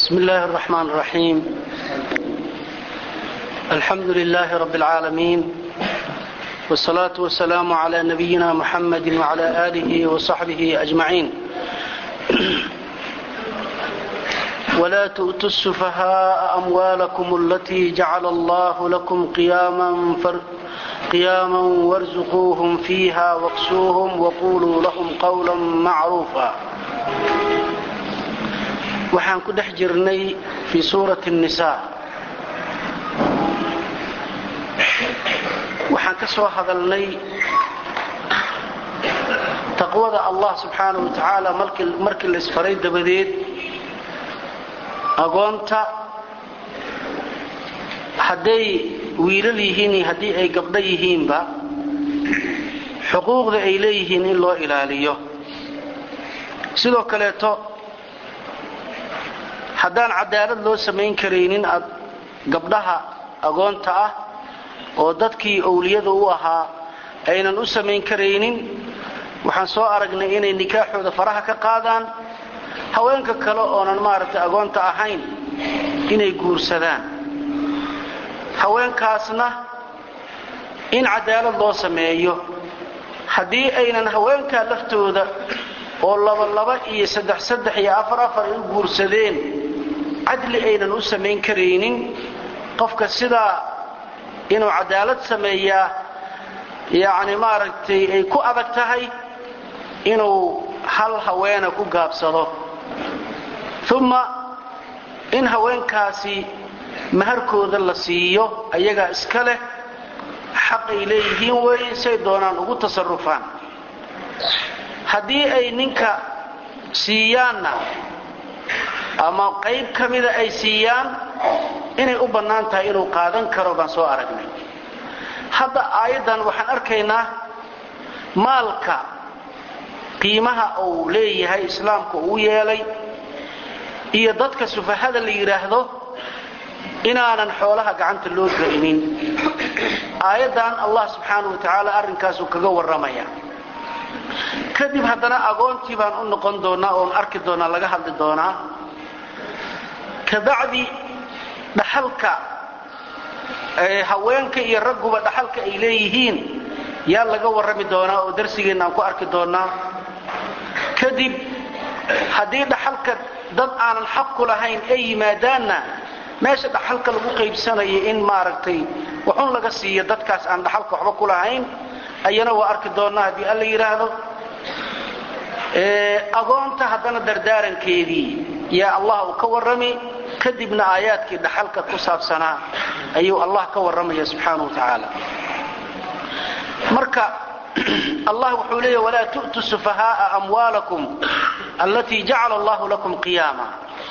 بسم الله الرحمن الرحيم الحمد لله رب العالمين والصلاة والسلام على نبينا محمد وعلى آله وصحبه أجمعين ولا تؤتوا السفهاء أموالكم التي جعل الله لكم قياما, فر قياما وارزقوهم فيها واقسوهم وقولوا لهم قولا معروفا waxaan ku dhex jirnay fii suurati الnisaa waxaan ka soo hadalnay taqwada allah subxaanaه wa tacaala markii la isfaray dabadeed agoonta hadday wiilal yihiin iyo haddii ay gabdho yihiinba xuquuqda ay leeyihiin in loo ilaaliyo sidoo kaleeto haddaan cadaalad loo samayn karaynin gabdhaha agoonta ah oo dadkii owliyada u ahaa aynan u samayn karaynin waxaan soo aragnay inay nikaaxooda faraha ka qaadaan haweenka kale oonan maaragtay agoonta ahayn inay guursadaan haweenkaasna in cadaalad loo sameeyo haddii aynan haweenkaa laftooda oo labalaba iyo saddex saddex iyo afar afar ay u guursadeen cadli aynan u samayn karaynin qofka sidaa inuu cadaalad sameeyaa yacni maaragtay ay ku adag tahay inuu hal haweena ku gaabsado uma in haweenkaasi maharkooda la siiyo ayagaa iska leh xaq ay leeyihiin weeye say doonaan ugu tasarufaan haddii ay ninka siiyaanna ama qayb ka mida ay siiyaan inay u bannaan tahay inuu qaadan karo baan soo aragnay hadda aayaddan waxaan arkaynaa maalka qiimaha uu leeyahay islaamka uu yeelay iyo dadka sufahada la yidhaahdo inaanan xoolaha gacanta loo gelinin aayaddan allah subxaanau wa tacaala arrinkaasuu kaga warramaya kadib haddana agoontii baan u noqon doonaa oon arki doonaa laga hadli doonaa kabacdi dhaxalka haweenka iyo ragguba dhaxalka ay leeyihiin yaa laga warrami doonaa oo darsigeenna aan ku arki doonaa kadib haddii dhaxalka dad aanan xaq ku lahayn ay yimaadaanna meesha dhaxalka lagu qaybsanayo in maaragtay waxun laga siiyo dadkaas aan dhaxalka waxba ku lahayn ayana waa arki doonaa haddii alla yidhaahdo agoonta haddana dardaarankeedii yaa allah uu ka warrami kadibna aayaadkii dhaxalka ku saabsanaa ayuu allah ka warramaya subxaana wa tacaala marka allah wuxuu leeya walaa tu'tu sufahaaa amwaalakum allatii jacala allahu lakum qiyaama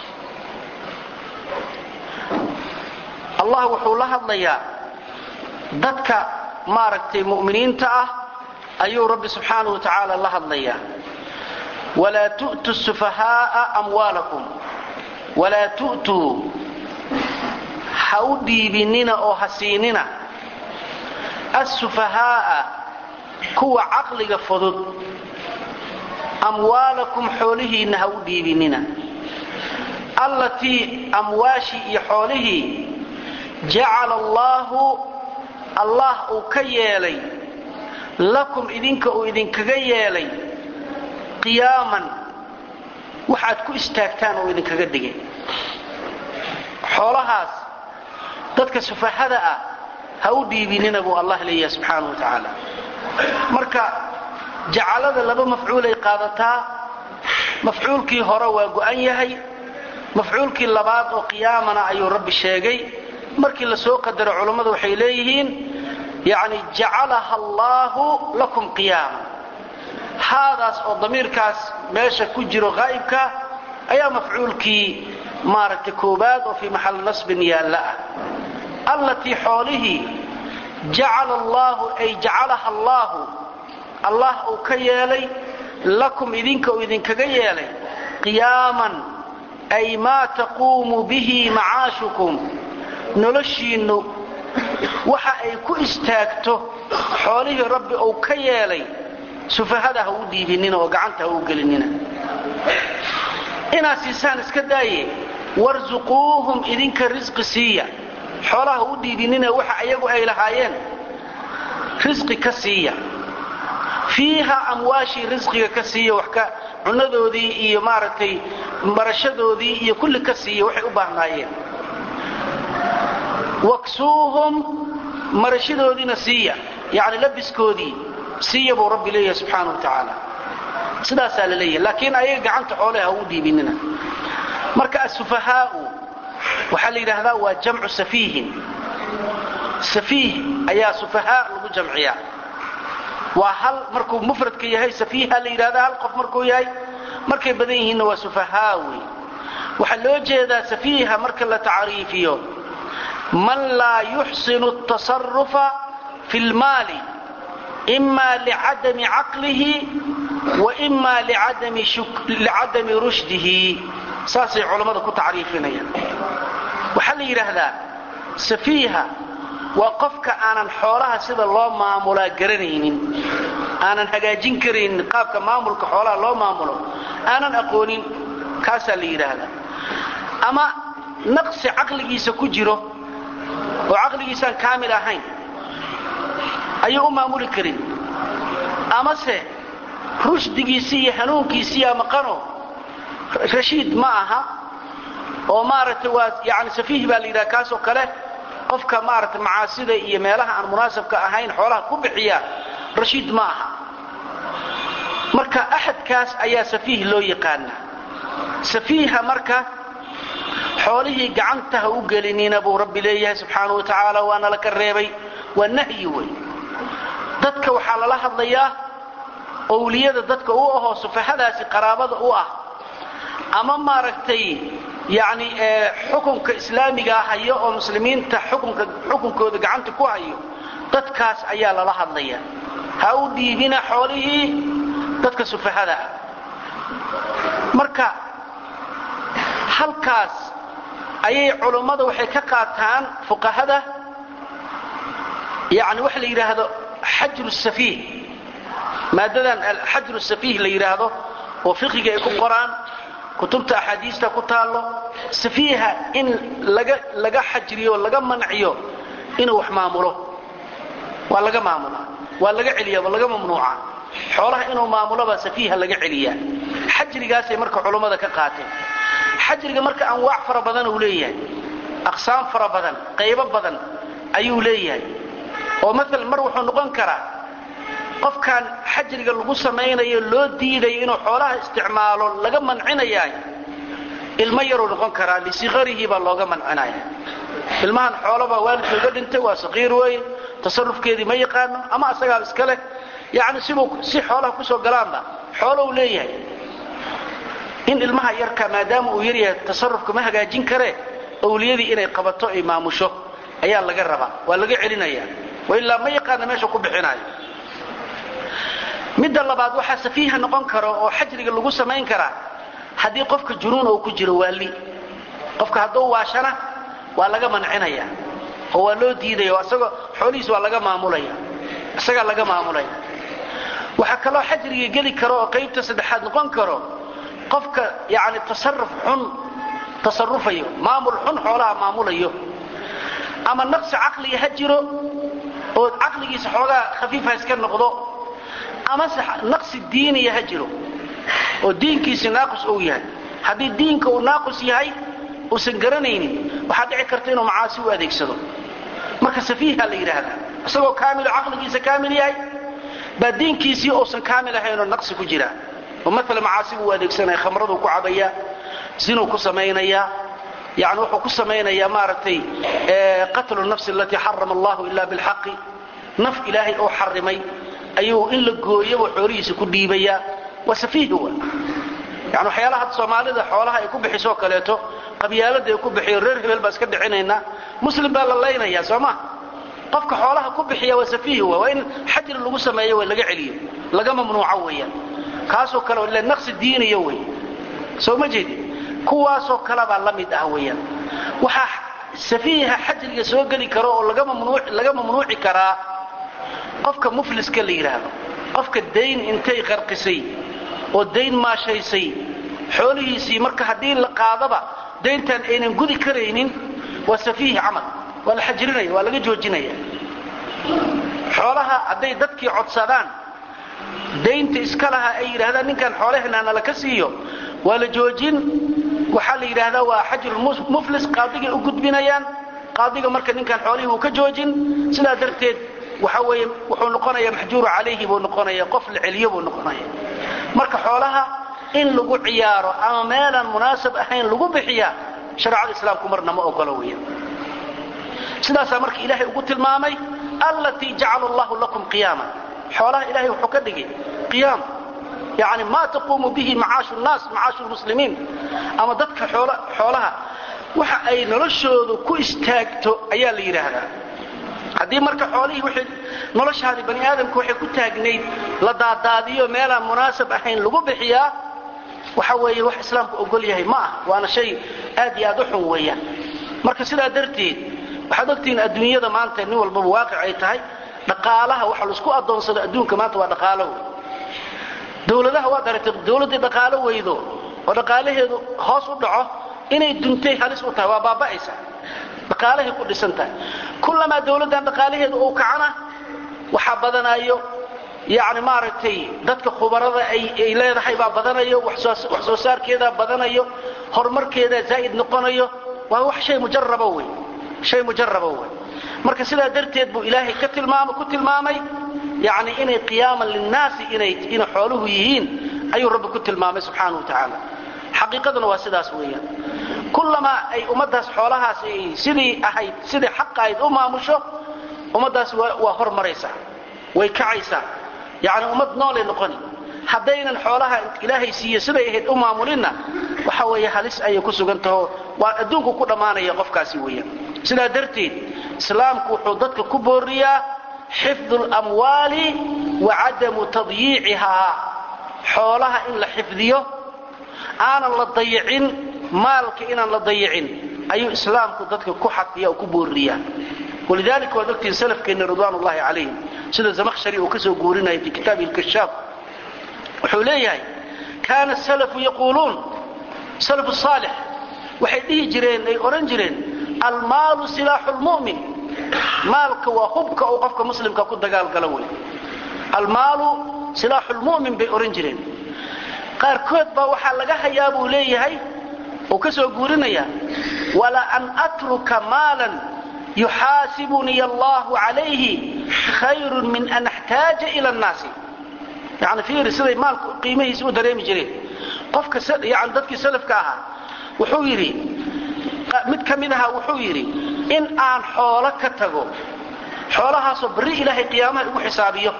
allah wuxuu la hadlayaa dadka maaragtay mu'miniinta ah ayuu rabbi subxaana wa tacaala la hadlayaa walaa tu'tu sufahaaa amwaalakum walaa tu'tuu ha u dhiibinina oo ha siinina assufahaaa kuwa caqliga fudud amwaalakum xoolihiinna ha u dhiibinina allatii amwaashii iyo xoolihii jacala allaahu allah uu ka yeelay lakum idinka uu idinkaga yeelay qiyaaman waxaad ku istaagtaan oo idinkaga dhigay xoolahaas dadka sufahada ah ha u dhiibinina buu allah leeyahay subxaana wa tacaala marka jacalada laba mafcuulay qaadataa mafcuulkii hore waa go'an yahay mafcuulkii labaad oo qiyaamana ayuu rabbi sheegay markii la soo qadaro culammadu waxay leeyihiin yani jacalaha allaahu lakum qiyaama haadaas oo damiirkaas meesha ku jiro haa'ibka ayaa mafcuulkii maaragtay koobaad oo fii maxalli nasbin yaalla ah allatii xoolihii jacala allaahu ay jacalaha allaahu allah uu ka yeelay lakum idinka uu idinkaga yeelay qiyaaman ay maa taquumu bihi macaashukum noloshiinnu waxa ay ku istaagto xoolihii rabbi uu ka yeelay sufahada ha u dhiibinina oo gacanta ha u gelinina inaad siisaan iska daaye warsuquuhum idinka risqi siiya xoolaha u dhiibinina waxa ayagu ay lahaayeen risqi ka siiya fiiha amwaashii risqiga ka siiya wax ka cunadoodii iyo maaragtay marashadoodii iyo kulli ka siiya waxay u baahnaayeen waksuuhum marashadoodiina siiya yani labiskoodii siiya buu rabbi leeyahay subxaana wa tacaala sidaasaa la leeyahay laakiin ayaga gacanta xoole ha u dhiibinina marka asufahaau waxaa la yidhaahdaa waa jamcu safiihin safiih ayaa sufahaa lagu jamciyaa waa hal markuu mufradka yahay safiiha la yidhahdaa hal qof markuu yahay markay badan yihiinna waa sufahaa wey waxaa loo jeedaa safiiha marka la tacriifiyo man laa yuxsinu الtaصarufa fi اlmaali ima licadami caqlihi wa ima licadami rushdihi saasay culammada ku tacriifinayaan waxaa la yidhaahdaa safiiha waa qofka aanan xoolaha sida loo maamulaa garanaynin aanan hagaajin karaynin qaabka maamulka xoolaha loo maamulo aanan aqoonin kaasaa la yidhaahdaa ama naqsi caqligiisa ku jiro oo caqligiisaan kaamil ahayn ayuu u maamuli karin amase rushdigiisii iyo hanuunkiisiiyaa maqano rashiid ma aha oo maaragtay waa yani safiih baa la yidhaha kaasoo kale qofka maaragtay macaasida iyo meelaha aan munaasabka ahayn xoolaha ku bixiya rashiid ma aha marka axadkaas ayaa safiih loo yaqaana safiiha marka xoolihii gacantaha u gelinina buu rabbi leeyahay subxaana wa tacaala waana la ka reebay waa nahyi wey dadka waxaa lala hadlayaa owliyada dadka u ahoo sufahadaasi qaraabada u ah ama maaragtay yani xukunka islaamigaa hayo oo muslimiinta xukunkooda gacanta ku hayo dadkaas ayaa lala hadlaya ha u dhiibina xoolihii dadka sufahada ah marka halkaas ayay culummada waxay ka qaataan fuqahada yani waxa la yidhaahdo xajru safiih maadadan alxajru safiih la yidhaahdo oo fiqiga ay ku qoraan kutubta axaadiista ku taallo safiiha in laga xajriyo laga manciyo inuu wax maamulo waa laga maamula waa laga celiya waa laga mamnuuca xoolaha inuu maamuloba safiiha laga celiyaa xajrigaasay marka culummada ka qaateen xajriga marka anwaac fara badan uu leeyahay aqsaam fara badan qaybo badan ayuu leeyahay oo maala mar wuxuu noqon karaa qofkan xajriga lagu samaynayo loo diidayo inuu xoolaha isticmaalo laga mancinayaay ilmo yaruu noqon karaa lisiqarihi baa looga mancinaya ilmahan xoolaba waalidkooga dhintay waa saqiir weeye tasarufkeedii ma yaqaano ama asagaa iska leh yani sibuu si xoolaha kusoo galaanba xoolou leeyahay in ilmaha yarka maadaama uu yaryahay tasarufka ma hagaajin karee owliyadii inay qabato ay maamusho ayaa laga rabaa waa laga celinaya ilaa ma yaqaana meesha ku bixinayo midda labaad waxaa safiiha noqon karo oo xajriga lagu samayn karaa haddii qofka junuun uu ku jiro waali qofka hadduu waashana waa laga mancinaya oo waa loo diidaya oo isagoo xoolihiis waa laga maamulaya isagaa laga maamulaya waxaa kaloo xajriga geli karo oo qaybta saddexaad noqon karo qofka yani tasaruf xun tasarufayo maamul xun xoolaha maamulayo ama naqsi caqliga ha jiro oo caqligiisa xoogaa khafiifa iska noqdo amase naqsi diiniya ha jiro oo diinkiisi naaqus uu yahay haddii diinka uu naaqus yahay uusan garanaynin waxaa dhici karta inuu macaasi u adeegsado marka safiiha la yidhaahdaa isagoo kaamilo caqligiisa kaamil yahay baa diinkiisii uusan kaamil ahaynoo naqsi ku jira oo maala macaasi buu adeegsanaya khamraduu ku cabayaa sinuu ku samaynayaa yani wuxuu ku samaynayaa maaragtay qatlu nafsi alatii xarama allahu ila bilxaqi naf ilaahay oo xarimay ayuu in la gooyaba xoolihiisa ku dhiibayaa waa safiih wa yani waxyaalaha hadda soomaalida xoolaha ay ku bixisoo kaleeto qabyaalada ay ku bixiyo reer hebel baa iska dhicinaynaa muslim baa la laynaya soo ma qofka xoolaha ku bixiya waa safiih wa waa in xajri lagu sameeyo waa laga celiyo laga mamnuuco weeyaan kaasoo kale ila naqsi diiniya wey soo ma jeedi kuwaasoo kalebaa la mid ah weeyaan waxaa safiiha xajriga soo geli karo oo laga mamnuuci karaa qofka mufliska la yidhaahdo qofka dayn intay qarqisay oo dayn maashaysay xoolihiisii marka haddii la qaadaba dayntan aynan gudi karaynin waa safiihi camal waa la xajirinaya waa laga joojinaya xoolaha hadday dadkii codsadaan daynta iska laha ay yidhahdaan ninkan xoolaheena nala ka siiyo waa la joojin waxaa la yidhaahdaa waa xajrulmuflis qaadigay u gudbinayaan qaadiga marka ninkan xoolihii uu ka joojin sidaa darteed waxa weeye wuxuu noqonayaa maxjuuru calayhi buu noqonaya qof la celiyo buu noqonaya marka xoolaha in lagu ciyaaro ama meelaan munaasab ahayn lagu bixiya shareecada islaamku marna ma ogolo weya sidaasaa marka ilaahay ugu tilmaamay allatii jacala allahu lakum qiyaama xoolaha ilahay wuxuu ka dhigay qiyaam yani maa taquumu bihi macaashu nnaas macaashu lmuslimiin ama dadka xoolaha waxa ay noloshoodu ku istaagto ayaa la yidhaahdaa haddii marka xoolihii wixii noloshaadii bani aadamka waxay ku taagnayd la daadaadiyo meelaan munaasab ahayn lagu bixiyaa waxa weeye wax islaamku ogol yahay ma ah waana shay aad iyo aad u xun weeyaan marka sidaa darteed waxaad ogtihiin adduunyada maanta nin walbaba waaqic ay tahay dhaqaalaha waxa laisku addoonsado adduunka maanta waa dhaqaalo wey dowladaha waad aragtay dowladdii dhaqaalo weydo oo dhaqaalaheedu hoos u dhaco inay duntay halis u tahay waa baaba'aysa dhaqaalahay ku dhisan tahay kullamaa dowladdan dhaqaalaheedu uu kacana waxaa badanayo yani maaragtay dadka khubarada ay leedahay baa badanayo wax soo saarkeedaa badanayo horumarkeedaa zaa'id noqonayo waa wax shay mujaraba wey shay mujaraba wey marka sidaa darteed buu ilaahay ka tilmaama ku tilmaamay yani inay qiyaaman linnaasi inay inay xooluhu yihiin ayuu rabbi ku tilmaamay subxaana wa tacaala xaqiiqaduna waa sidaas weeyaan kullamaa ay ummaddaas xoolahaas ay sidii ahayd sidii xaqa ahayd u maamusho ummaddaas waa hormaraysaa way kacaysaa yani ummad noolay noqoni haddaynan xoolaha ilaahay siiye siday ahayd u maamulinna waxa weeye halis ayay ku sugan taho waa adduunku ku dhammaanaya qofkaasi weeyaan sidaa darteed islaamku wuxuu dadka ku booriyaa xifdu lamwaali wa cadamu tadyiicihaa xoolaha in la xifdiyo aanan la dayicin maalka inaan la dayicin ayuu islaamku dadka ku xaqiya oo ku booriyaa walidalika waad ogtihiin salafkeenna ridwaan ullahi calayhim sida zamakhshari uu ka soo guurinaya fi kitaabihi lkashaaf wuxuu leeyahay kaana salafu yaquuluun salafu saalix waxay dhihi jireen ay odhan jireen almaalu silaaxu lmu'min maalka waa hubka uu qofka muslimka ku dagaalgalo wey almaalu silaaxu lmu'min bay odhan jireen qaarkood baa waxaa laga hayaa buu leeyahay uu ka soo guurinaya wala an atruka maalan yuxaasibuniy allahu calayhi khayrun min an axtaaja ila annaasi yani fiiri siday maalku qiimihiisa u dareemi jireen qofka yani dadkii salafka ahaa wuxuu yidhi mid ka mid ahaa wuxuu yidhi in aan xoolo ka tago xoolahaasoo barri ilaahay qiyaamaha igu xisaabiyo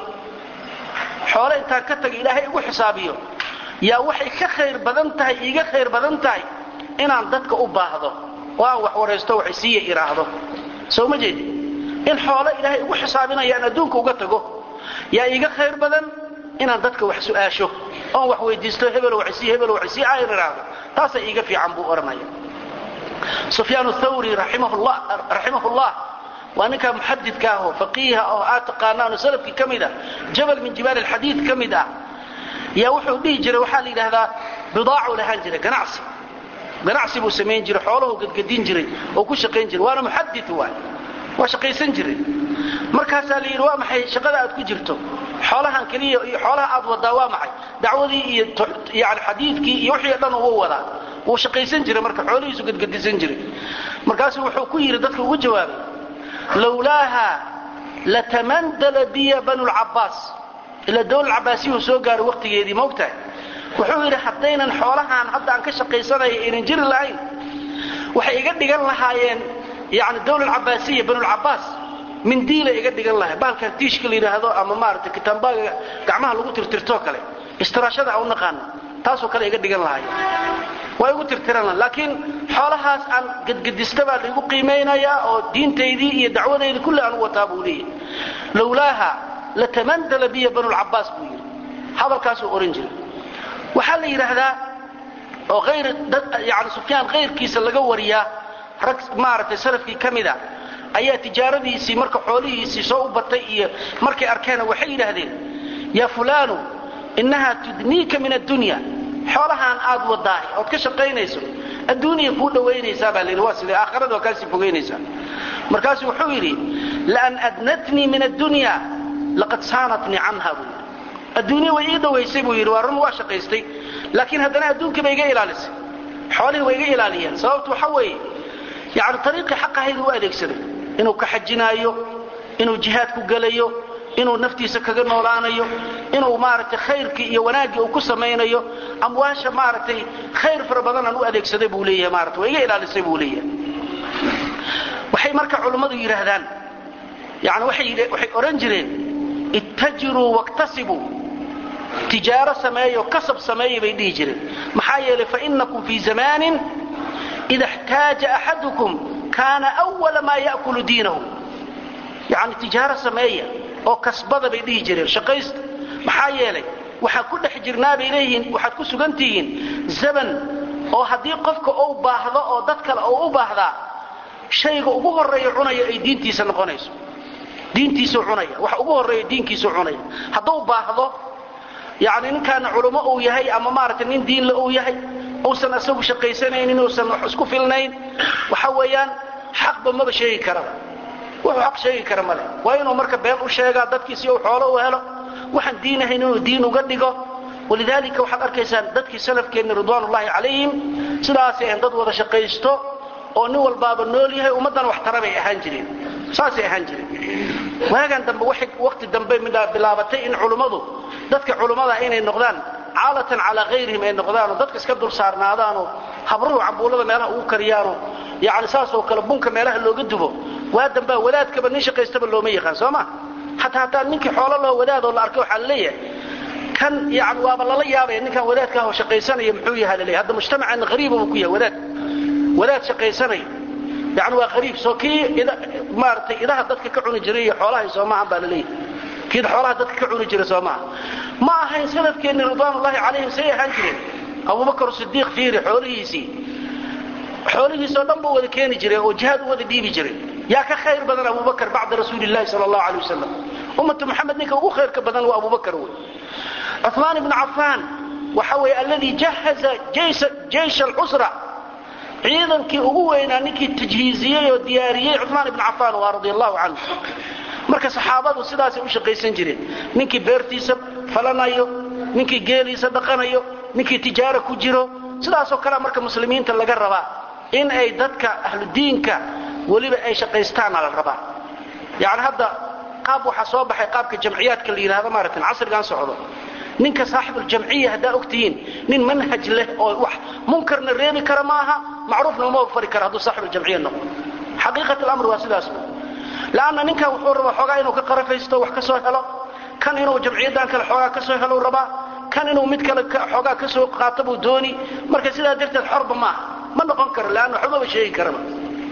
xoolo intaan ka tago ilaahay igu xisaabiyo yaa waxay ka khayr badan tahay iiga khayr badan tahay inaan dadka u baahdo oo aan wax waraysto wax isiiya idhaahdo soo ma jeedi in xoolo ilaahay igu xisaabinaya aan adduunka uga tago yaa iiga khayr badan inaan dadka wax su'aasho oon wax weydiisto hebel waxisii hebel waxisii aan idhaahdo taasaa iiga fiican buu odhanaya sufyaan thawri raximahullah waa ninkaa muxadidka ahoo faqiiha oo aad taqaanaano salafkii ka mid ah jabal min jibaal alxadiid ka mid ah yaa wuxuu dhihi jiray waxaa la yidhaahdaa bidaacuu lahaan jiray ganacsi ganacsi buu samayn jiray xooluhu gadgadin jiray oo ku shaqayn jiray waana muxadid waay waa shaqaysan jiray markaasaa la yidhi waa maxay shaqada aad ku jirto xoolahan keliya iyo xoolaha aad wadaa waa maxay dacwadii iyo yani xadiidkii iyo wixii o dhan uu wadaa wuu shaqaysan jiray marka xoolihiisu gadgadisan jiray markaasuu wuxuu ku yidhi dadka ugu jawaabay lowlaaha latamandala biya banu lcabaas ilaa dowla cabaasiyuhu soo gaaro waqtigeedii maogtahay wuxuu yidhi haddaynan xoolahaan hadda aan ka shaqaysanaya aynan jiri lahayn waxay iga dhigan lahaayeen yani dowla cabaasiya banulcabaas mindiila iga dhigan lahay baalkan tiishka la yidhaahdo ama maarata kitaambaaga gacmaha lagu tirtirtoo kale istiraashada aan u naqaano taasoo kale iga dhigan lahay waa igu tirtiran laha laakiin xoolahaas aan gadgadista baa laigu qiimaynayaa oo diintaydii iyo dacwadaydii kulli aan u wataa buu leeyahy lowlaaha latamandala biya banulcabaas buu yidhi hadalkaasuu ohan jiray waxaa la yidhaahdaa oo ayr yani sufyaan kayrkiisa laga wariyaa rag maaragtay salafkii ka mida ayaa tijaaradiisii marka xoolihiisii soo u batay iyo markay arkeen waxay yidhaahdeen yaa fulaanu innahaa tudniika min addunya xoolahaan aad wadaahay ood ka shaqaynayso adduuniya kuu dhowaynaysaa baa layidhi waa sidee aakhirada waa kaasii fogaynaysaa markaasuu wuxuu yidhi laan adnatnii min addunya laqad saanatnii canha buu yidhi adduunya way ii dhowaysay buu yidhi waa run waa shaqaystay laakiin haddana adduunkii bay iga ilaalisay xoolihii way iga ilaaliyeen sababtu waxa weeye yani ariiqii xaqahaydu u adeegsaday inuu ka xajinaayo inuu jihaad ku gelayo inuu naftiisa kaga noolaanayo inuu maaragtay khayrkii iyo wanaaggii uu ku samaynayo amwaasha maaragtay khayr fara badanaan u adeegsaday buu leeyahay maarata waa iga ilaalisay buu leeyahay waxay marka culummadu yidhaahdaan yani waxay odhan jireen ittajiruu waktasibuu tijaaro sameeyo kasab sameeya bay dhihi jireen maxaa yeelay fainakum fii zamaanin ida اxtaaja axadukum kaana أwala maa ya'kulu diinahu yani tijaaro sameeya oo kasbada bay dhihi jireen shaqaysta maxaa yeelay waxaan ku dhex jirnaa bay leeyihiin waxaad ku sugan tihiin zaman oo haddii qofka uu baahdo oo dad kale uu u baahdaa shayga ugu horeeya cunaya ay diintiisa noqonayso diintiisuu cunaya wax ugu horeeya diinkiisuu cunaya hadduu baahdo yani ninkaana culummo uu yahay ama maaragtay nin diinle uu yahay uusan isagu shaqaysanaynin uusan wax isku filnayn waxa weeyaan xaqba maba sheegi karaba wuxuu xaq sheegi kara male waa inuu marka been u sheegaa dadkii si uu xoolo u helo waxaan diin ahayn inuu diin uga dhigo walidaalika waxaad arkaysaan dadkii salafkeenni ridwaanullaahi calayhim sidaasay ahayn dad wada shaqaysto oo nin walbaaba nool yahay ummaddana wax tara bay ahaan jireen saasay ahaan jireen waagan dambe waqti dambe bilaabatay in culummadu dadka culummada inay noqdaan caalatan calaa hayrihim ay noqdaanoo dadka iska dul saarnaadaanoo habruhu cambuulada meelaha ugu kariyaanoo yani saasoo kale bunka meelaha looga dubo waa dambaa wadaadkaba nin shaqaystaba looma yaqaan soo ma hataa hataa ninkii xoolo loo wadaadoo la arkay waxaa laleeyahay kan yani waaba lala yaabaya ninkan wadaadka ahoo shaqaysanaya muxuu yaha laleeyahy hadda mujtamacan hariibaba ku yahay wadaad wadaad shaqaysanaya yani waa hariib soo kii maaratay idaha dadka ka cuni jiray iyo xoolahay soo maahan baa laleeyahay kii xoolaha dadka ka cuni jiray soo maaha ma ahayn salafkeenni ridwaanullaahi calayhim say ahaan jireen abubakar sidiiq fiiri xoolihiisii xoolihiisoo dhan buu wada keeni jiray oo jihaad u wada dhiibi jiray yaa ka khayr badan abubakar bacda rasuuli llahi sal allahu alay wasalam ummatu moxamed ninka ugu khayrka badan waa abubakar wey cumaan ibnu cafaan waxa weeye alladii jahaza jeysha alcusra ciidankii ugu weynaa ninkii tajhiiziyey oo diyaariyey cumaan ibnu cafaan waa radia allahu canhu marka saxaabadu sidaasay u shaqaysan jireen ninkii beertiisa falanayo ninkii geeliisa dhaqanayo ninkii tijaaro ku jiro sidaasoo kalea marka muslimiinta laga rabaa in ay dadka ahludiinka weliba ay shaqaystaana la rabaa yani hadda qaab waxaa soo baxay qaabka jamciyaadka la yidhahdo maaratan casrigan socdo ninka saaxibuljamciya haddaa ogtihiin nin manhaj leh oo wax munkarna reebi kara maaha macruufna uma fari kara hadduu saaxibuljamciya noqdo xaqiiqat lamr waa sidaas lanna ninkan wuxuu rabaa xoogaa inuu ka qarafaysto wax ka soo helo kan inuu jamciyaddan kale xoogaa ka soo helo rabaa kan inuu mid kale xoogaa ka soo qaato buu dooni marka sidaa darteed xorba maaha ma noqon karo leanna waxbaba sheegi karaba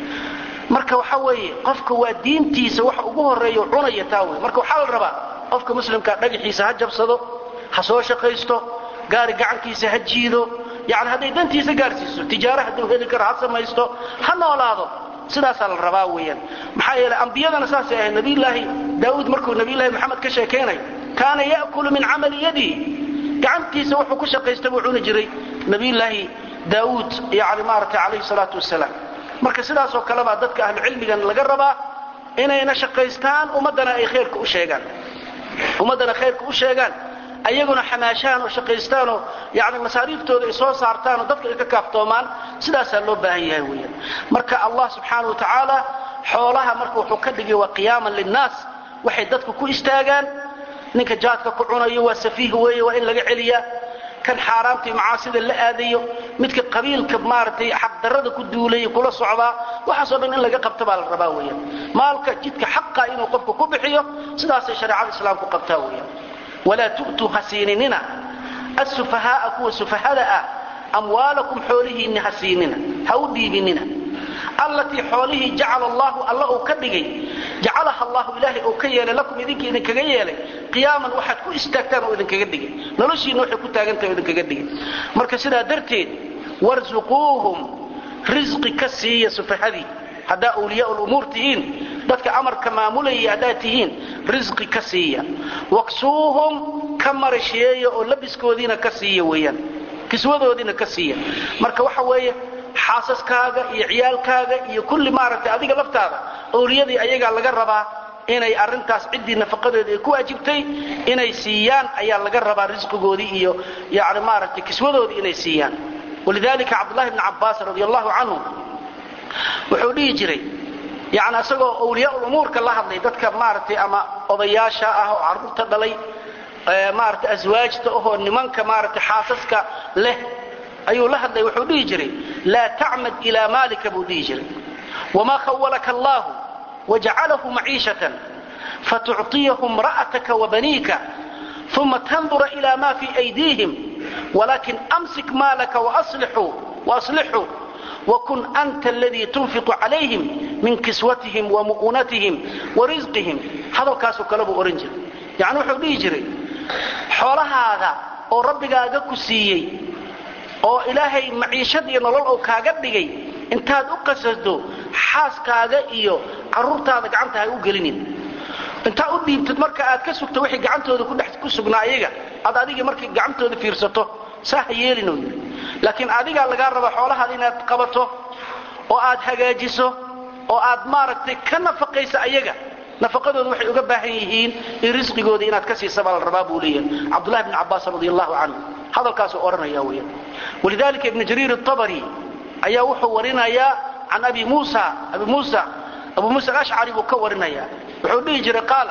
marka waxa weeye qofka waa diintiisa waxa ugu horeeya cunaya taa wey marka waxaa la rabaa qofka muslimkaa dhagaxiisa ha jabsado ha soo shaqaysto gaari gacankiisa ha jiido yani hadday dantiisa gaarsiiso tijaaro hadduu heli karo ha samaysto ha noolaado sidaasaa la rabaa weeyaan maxaa yeeley ambiyadana saasay ahayd nabiyulaahi daawuud markuu nabiyulahi maxamed ka sheekaynayo kaana ya'kulu min camali yadihi gacantiisa wuxuu ku shaqaysta buu cuni jiray nabiyulaahi daawuud yani maaragtay calayhi salaatu wasalaam marka sidaasoo kale baa dadka ahlucilmigan laga rabaa inayna shaqaystaan ummaddana ay khayrka u sheegaan ummaddana khayrka u sheegaan ayaguna xamaashaan oo shaqaystaanoo yani masaariiftooda ay soo saartaan oo dadka ay ka kaaftoomaan sidaasaa loo baahan yahay weeyaan marka allah subxaana wa tacaala xoolaha marka wuxuu ka dhigay waa qiyaaman linnaas waxay dadku ku istaagaan ninka jaadka ku cunayo waa safiih weeye waa in laga celiyaa kan xaaraamtii macaasida la aadayo midka qabiilka maaragtay xaqdarrada ku duulaya kula socdaa waxaasoo dhan in laga qabta baa la rabaa weeyaan maalka jidka xaqa inuu qofku ku bixiyo sidaasay shareecada islaamku qabtaa weeyaan walaa tu'tuu ha siininina assufahaaa kuwa sufahada ah amwaalakum xoolihiinni ha siinina ha u dhiibinina allatii xoolihii jacala allahu alla uu ka dhigay jacalaha allahu ilaahay uu ka yeelay lakum idinka idinkaga yeelay qiyaaman waxaad ku istaagtaan oo idinkaga dhigay noloshiinna waxay ku taagantahay oo idinkaga dhigay marka sidaa darteed warsuquuhum risqi ka siiya sufahadii haddaa awliyaa lumuur tihiin dadka amarka maamulaya haddaad tihiin risqi ka siiya waksuuhum ka marasheeya oo labiskoodiina ka siiya weeyaan kiswadoodiina ka siiya marka waxa weeye xaasaskaaga iyo ciyaalkaaga iyo kulli maaragtay adiga laftaada owliyadii ayagaa laga rabaa inay arintaas ciddii nafaqadeeda ay ku waajibtay inay siiyaan ayaa laga rabaa risqigoodii iyo yani maaragtay kiswadoodii inay siiyaan walidalika cabdullahi bni cabbaas radi allahu canhu wuxuu dhihi jiray yani isagoo awliyaa umuurka la hadlay dadka maaragtay ama odayaasha ah oo carruurta dhalay maaragtay aswaajta ahoo nimanka maaragtay xaasaska leh ayuu la hadlay wuxuu dhihi jiray laa tacmad ilaa maalika buu dhihi jiray wamaa khawalaka allahu wajcalahu maciishatan fatucطiyahu imra'ataka wabaniika uma tandura ila ma fii aydiihim walakin amsik maalaka waaslixuu wakun anta aladii tunfiqu calayhim min kiswatihim wamu'unatihim warisqihim hadalkaasoo kale buu odhan jiray yacni wuxuu dhihi jiray xoolahaada oo rabbigaaga ku siiyey oo ilaahay maciishad iyo nolol oo kaaga dhigay intaad u qasasdo xaaskaaga iyo carruurtaada gacanta ha u gelinin intaa u dhiibtid marka aad ka sugto wixii gacantooda ku sugnaa iyaga aad adigii markay gacantooda fiirsato saa ha yeelin uu yidhi laakiin adigaa lagaa raba xoolahaada inaad qabato oo aad hagaajiso oo aad maaragtay ka nafaqaysa ayaga nafaqadooda waxay uga baahan yihiin in risqigooda inaad ka siisa baa la rabaa buu leeyahay cabdullahi bni cabbaas radi allahu canhu hadalkaasuu odhanaya weeyaan walidalika ibnu jariir atabari ayaa wuxuu warinayaa can abi muusa abi muusa abu muusa alashcari buu ka warinaya wuxuu dhihi jiray qaala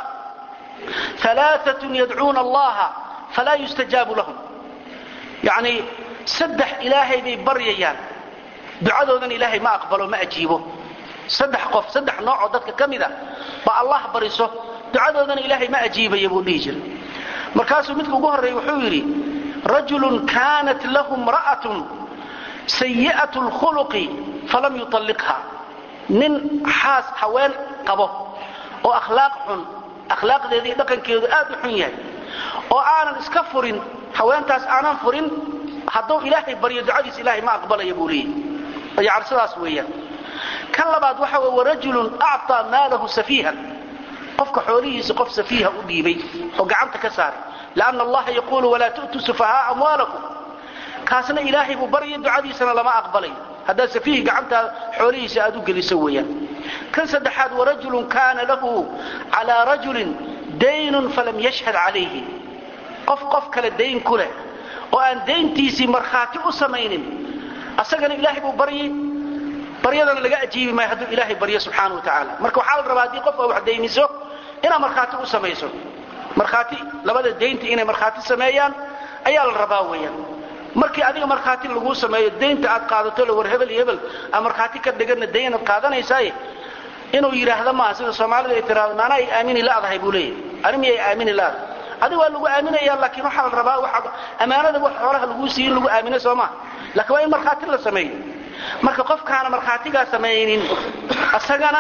alaaatun yadcuuna allaha falaa yustajaabu lahum yacni saddex ilaahay bay baryayaan ducadoodan ilaahay ma aqbalo ma ajiibo saddex qof saddex noocoo dadka ka mida ba allah bariso ducadoodana ilaahay ma ajiibaya buu dhihi jiray markaasuu midka ugu horreeya wuxuu yidhi rajulun kaanat lahu mra'atun sayi'at lkhuluqi falam yutalliqha nin xaas haween qabo oo akhlaaq xun akhlaaqdeeda iyo dhaqankeedu aad u xun yahay oo aanan iska furin haweentaas aanan furin hadduu ilaahay baryo ducadiis ilaahay ma aqbalaya buu leeyahy yani sidaas weeyaan kan labaad waxa wey warajulun acطaa maalahu safiihan qofka xoolihiisa qof safiiha u dhiibay oo gacanta ka saaray lanna allaha yaquulu walaa tu'tuu sufahaa amwaalakum kaasna ilaahay buu barya ducadiisana lama aqbalay haddaad safiihi gacantaa xoolihiisa aad u geliso weeyaan kan saddexaad warajulun kaana lahu calaa rajulin daynun falam yashhad calayhi qof qof kale dayn ku leh oo aan dayntiisii markhaati u samaynin asagana ilaahay buu baryay baryadana laga ajiibi maayo hadduu ilaahay baryo subxaana wa tacaala marka waxaa la rabaa haddii qof aa wax dayniso inaad markhaati u samayso markhaati labada daynta inay markhaati sameeyaan ayaa la rabaa weeyaan markii adiga markhaati laguu sameeyo daynta aad qaadato le war hebel iyo hebel aa markhaati ka dhiganna daynaad qaadanaysaaye inuu yidhaahda maaha sida soomaalida ay tiraado maana ay aamini la'dahay buu leeyahay ani miyay aamini la'dahay adiga waa lagu aaminaya laakiin waxaa la rabaa waxa ammaanada wax xoolaha laguu siiyo in lagu aamino soo maa laakiin waa in markhaati la sameeyo marka qofkaana markhaatigaa samaynin asagana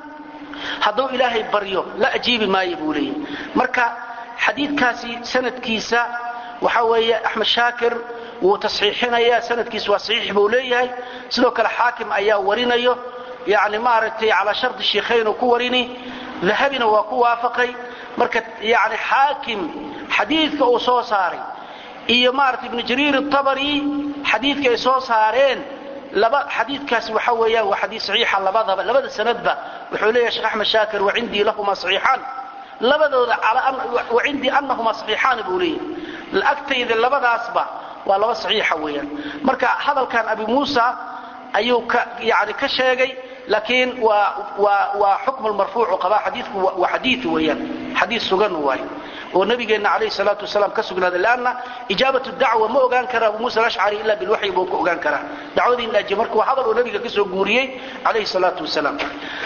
hadduu ilaahay baryo la ajiibi maayo buu leeyahay marka xadiidkaasi sanadkiisa waxa weeye axmed shaakir wuu tasxiixinaya sanadkiisa waa saxiix buu leeyahay sidoo kale xaakim ayaa warinayo yani maaragtay calaa shardi shiikhayn uu ku warini dahabina waa ku waafaqay marka yani xaakim xadiidka uu soo saaray iyo maaragtay ibnu jariir atabari xadiidka ay soo saareen laba xadiidkaasi waxa weeyaan waa xadiid saxiixa labadaba labada sanadba wuxuu leeyahay sheekh axmed shaakir wacindii lahuma saxiixaan labadooda wacindii anahuma saxiixaani buu leeyahay agtayda labadaasba waa laba saxiixa weeyaan marka hadalkan abi muusa ayuu ka yani ka sheegay laakiin waa waa waa xukmu marfuucu qabaa xadiidku waa xadiid weeyaan xadiid sugan waaye oo nabigeenna calayhi salaatu wasalaam ka sugnaaday leanna ijaabatu dacwa ma ogaan kara abu muusa alashcari ila bilwaxyi buu ka ogaan karaa dacwadii in la ajiye marka waa hadal uu nabiga ka soo guuriyey calayhi salaatu wasalaam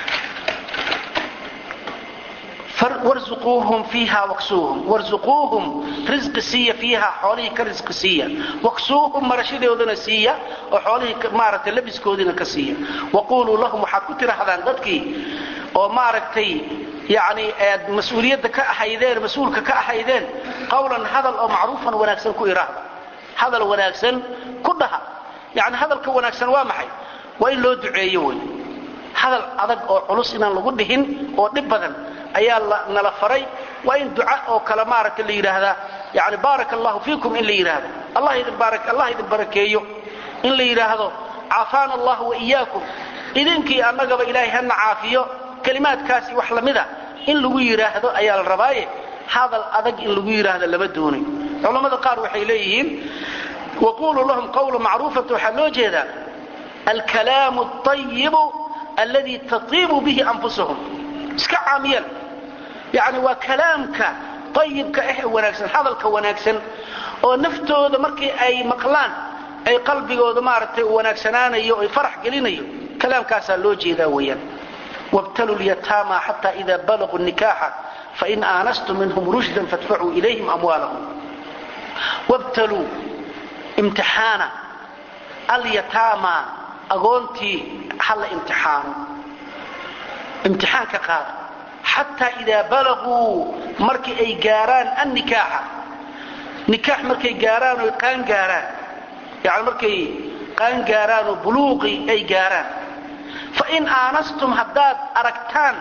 warzuquuhum fiiha waksuuhum warzuquuhum risqi siiya fiiha xoolihii ka risqi siiya waksuuhum marashadoodana siiya oo xoolihii maaragtay labiskoodiina ka siiya waquuluu lahum waxaad ku tidhaahdaan dadkii oo maaragtay yani aad mas-uuliyadda ka ahaydeen mas-uulka ka ahaydeen qawlan hadal oo macruufan wanaagsan ku iraahda hadal wanaagsan ku dhaha yani hadalka wanaagsan waa maxay waa in loo duceeyo wey hadal adag oo culus inaan lagu dhihin oo dhib badan ayaa nala faray waa in duca oo kale maaragta la yidhaahdaa yani baaraka allahu fiikum in la yidhaahdo allah idin barakeeyo in la yidhaahdo caafaana allah wa iyaakum idinkii annagaba ilaahay hana caafiyo kelimaadkaasi wax lamida in lagu yidhaahdo ayaa la rabaaye hadal adag in lagu yidhaahdo lama doonay culammada qaar waxay leeyihiin waquluu lahum qawla macruufata waxaa loo jeedaa alkalaamu ayibu alladii tatiibu bihi anfusahum iska caamiyal yani waa kalaamka ayibka ah ee wanaagsan hadalka wanaagsan oo naftooda markii ay maqlaan ay qalbigooda maaragtay wanaagsanaanayo ay farax gelinayo kalaamkaasaa loo jeedaa weeyaan wabtaluu lyataama xata ida balaguu nikaaxa fain aanastum minhum rushdan fadfacuu ilayhim amwaalahum wabtaluu imtixaana alyataama agoontii hala imtixaano imtixaan ka qaada xataa idaa balaguu markii ay gaaraan annikaaxa nikaax markay gaaraan oy qaan gaaraan yani markay qaan gaaraan oo buluuqi ay gaaraan fain aanastum haddaad aragtaan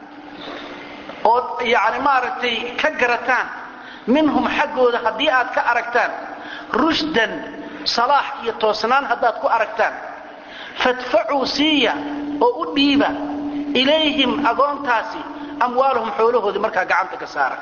ood yani maaragtay ka garataan minhum xaggooda haddii aad ka aragtaan rushdan salaax iyo toosnaan haddaad ku aragtaan fadfacuu siiya oo u dhiiba ilayhim agoontaasi amwaalahum xoolahoodii markaa gacanta ka saara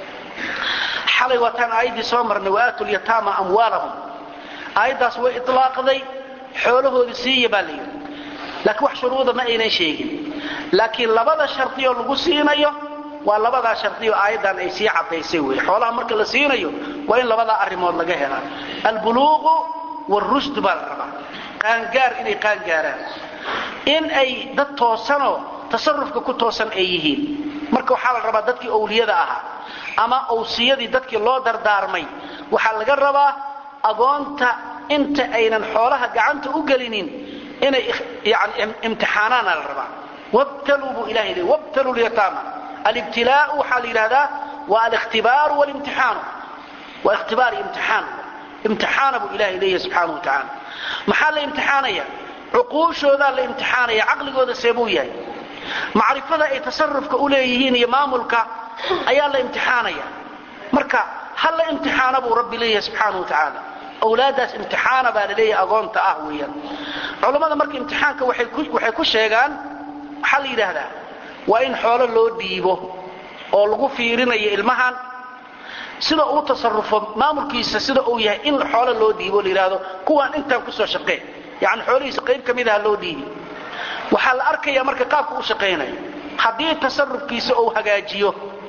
xalay waataan aayaddii soo marnay waaatu lyataama amwaalahum aayaddaas way ilaaqday xoolahoodii siiya baa la yidhi laakiin wax shuruuda ma aynan sheegin laakiin labada shardioo lagu siinayo waa labadaa shardiyo aayaddan ay sii caddaysay wey xoolaha marka la siinayo waa in labadaa arrimood laga helaa albuluuqu wاrushd baa la rabaa qaangaar inay qaangaaraan in ay dad toosanoo tasarufka ku toosan ay yihiin marka waxaa la rabaa dadkii owliyada ahaa ama owsiyadii dadkii loo dardaarmay waxaa laga rabaa agoonta inta aynan xoolaha gacanta u gelinin inay yani imtixaanaana la rabaa wabtaluu buu ilahay leey wabtaluu lyataama alibtilaau waxaa la yidhahdaa waa alihtibaaru wlimtixaanu waa ikhtibaar iyo imtixaan imtixaana buu ilahay leeyahay subxaana wa tacaala maxaa la imtixaanaya cuquushoodaa la imtixaanaya caqligooda seebuu yahay macrifada ay tasarufka u leeyihiin iyo maamulka ayaa la imtixaanaya marka ha la imtixaana buu rabbi leeyahay subxaana wa tacaala awlaaddaas imtixaana baa la leeyahay agoonta ah weeyaan culammada marka imtixaanka waxay ku sheegaan waxaa la yidhaahdaa waa in xoolo loo dhiibo oo lagu fiirinayo ilmahan sida uu tasarufo maamulkiisa sida uu yahay in xoolo loo dhiibo la yidhaahdo kuwaan intaan kusoo shaqee yani xoolihiisa qayb ka midaha loo dhiibi waxaa la arkaya marka qaabka u shaqaynayo haddii tasarufkiisa uu hagaajiyo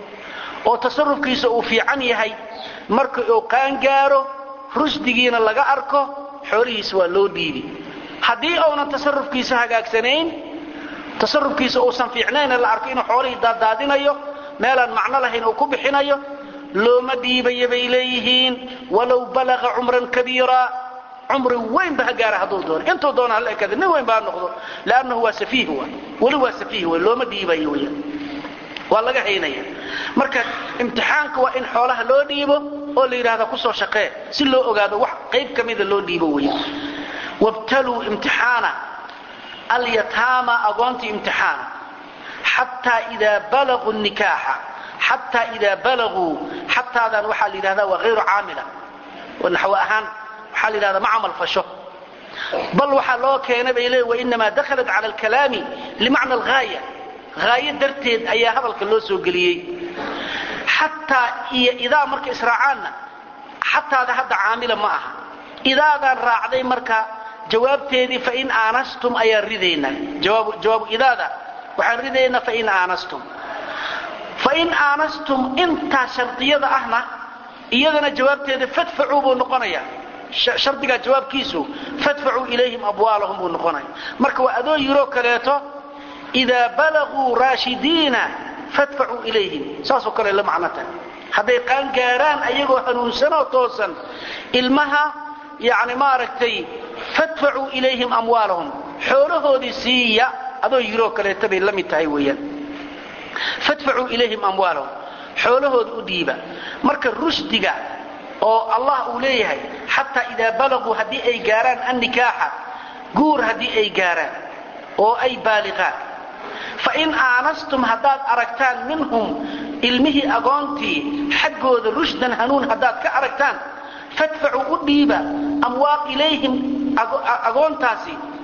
oo tasarufkiisa uu fiican yahay marka uu qaangaaro rushdigiina laga arko xoolihiisa waa loo dhiibi haddii uunan tasarufkiisa hagaagsanayn tasarufkiisa uusan fiicnayna la arko inuu xoolihii daaddaadinayo meelaan macno lahayn uu ku bixinayo looma dhiibaya bay leeyihiin walow balaqa cumran kabiira cumri weynba ha gaara hadduu doono intuu doona hala ekada nin weyn ba ha noqdo lannahu waa safiih wa weli waa safiih w looma dhiibayo wya waa laga haynaya marka imtixaanka waa in xoolaha loo dhiibo oo la yidhahda kusoo shaqee si loo ogaado wax qayb ka mida loo dhiibo wey wabtaluu imtixaana alyataama agoontii imtixaana xataa idaa balaguu nikaaxa xataa idaa balaguu xataadan waxaa la yidhahda waa hayru caamila naxwo ahaan waxaa la yidhahda ma camal fasho bal waxaa loo keenay bay leeyi wainamaa dakhalat cala alkalaami limacna alghaaya haayo darteed ayaa hadalka loo soo geliyey xataa iyo idaa marka israacaanna xataada hadda caamila ma aha idaadaan raacday marka jawaabteedii fain aanastum ayaan ridaynaa jawaabu idaada waxaan ridaynaa fain aanastum fain aanastum intaa shardiyada ahna iyadana jawaabteeda fadfacuu buu noqonaya shardigaa jawaabkiisu fadfacuu ilayhim abwaalahum buu noqonaya marka waa adoo yiroo kaleeto idaa balaguu raashidiina fadfacuu ilayhim saasoo kale la macno tahay hadday qaangaaraan ayagoo hanuunsanoo toosan ilmaha yani maaragtay fadfacuu ilayhim amwaalahum xoolahoodii siiya adoo yiroo kaleeto bay la mid tahay weeyaan fadfacuu ilayhim amwaalahum xoolahooda u dhiiba marka rushdiga oo allah uu leeyahay xataa idaa balaguu haddii ay gaaraan annikaaxa guur haddii ay gaaraan oo ay baaliqaan fain aanastum haddaad aragtaan minhum ilmihii agoontii xaggooda rushdan hanuun haddaad ka aragtaan fadfacuu u dhiiba amwaaq ilayhim agoontaasi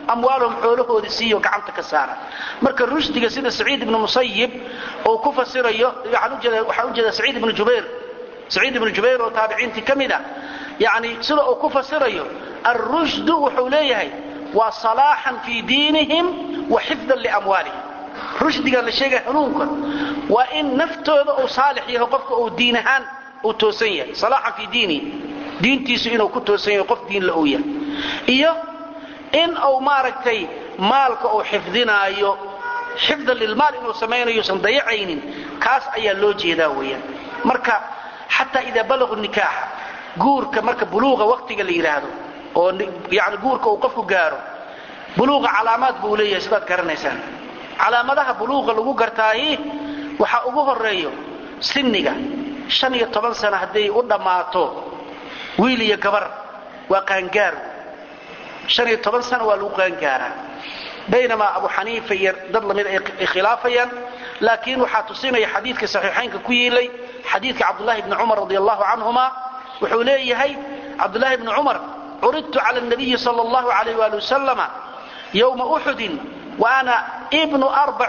amwaalahum xoolahoodii siiyo gacanta ka saara marka rushdiga sida saciid ibnu musayib uu ku fasirayo waxaan ujeeda saciid ibnu jubayr saciid ibnu jubayr oo taabiciintii ka mid a yani sida uu ku fasirayo alrushdu wuxuu leeyahay waa salaaxan fii diinihim wa xifdan liamwaalihim rushdiga la sheegaya hanuunka waa in naftooda uu saalix yahay qofka uu diin ahaan uu toosan yahay salaaxan fii diinihi diintiisu inuu ku toosan yahay qof diinla uu yahay iyo in uu maaragtay maalka uu xifdinaayo xifdan lilmaal inuu samaynayosan dayacaynin kaas ayaa loo jeedaa weeyaan marka xataa idaa balaqu nikaaxa guurka marka buluuqa waqtiga la yidhaahdo oo yani guurka uu qofku gaaro buluuqa calaamaad buu leeyahay sidaad garanaysaan calaamadaha buluuqa lagu gartaayi waxaa ugu horeeyo sinniga shan iyo toban sana hadday u dhammaato wiil iyo gabar waa qaangaar han iyo toban sana waa lagu qaangaaraa baynamaa abu xaniifa iyo dad lamid ay khilaafayaan laakiin waxaa tusinaya xadiidka saxiixaynka ku yiilay xadiidka cabdulahi bni cumar radi allahu canhuma wuxuu leeyahay cabdulahi bni cumar curidtu cala nabiyi sal allahu alayh wali wasalama yowma uxudin wa ana ibnu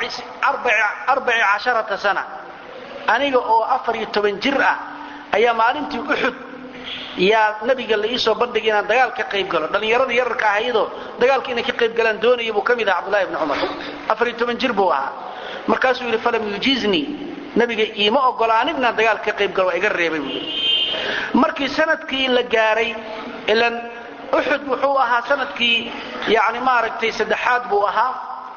arbaci casharata sana aniga oo afar iyo toban jir ah ayaa maalintii uxud yaa nabiga la iisoo bandhigay inaan dagaal ka qayb galo dhallinyaradii yararka ahaydoo dagaalka inay ka qayb galaan doonaya buu ka mid aha cabdulahi bni cumar afariyo toban jir buu ahaa markaasuu yidhi falam yujiiznii nabiga iima ogolaanin inaan dagaal ka qayb galo waa iga reebay buu yidhi markii sanadkii la gaaray ilan uxud wuxuu ahaa sanadkii yani maaragtay saddexaad buu ahaa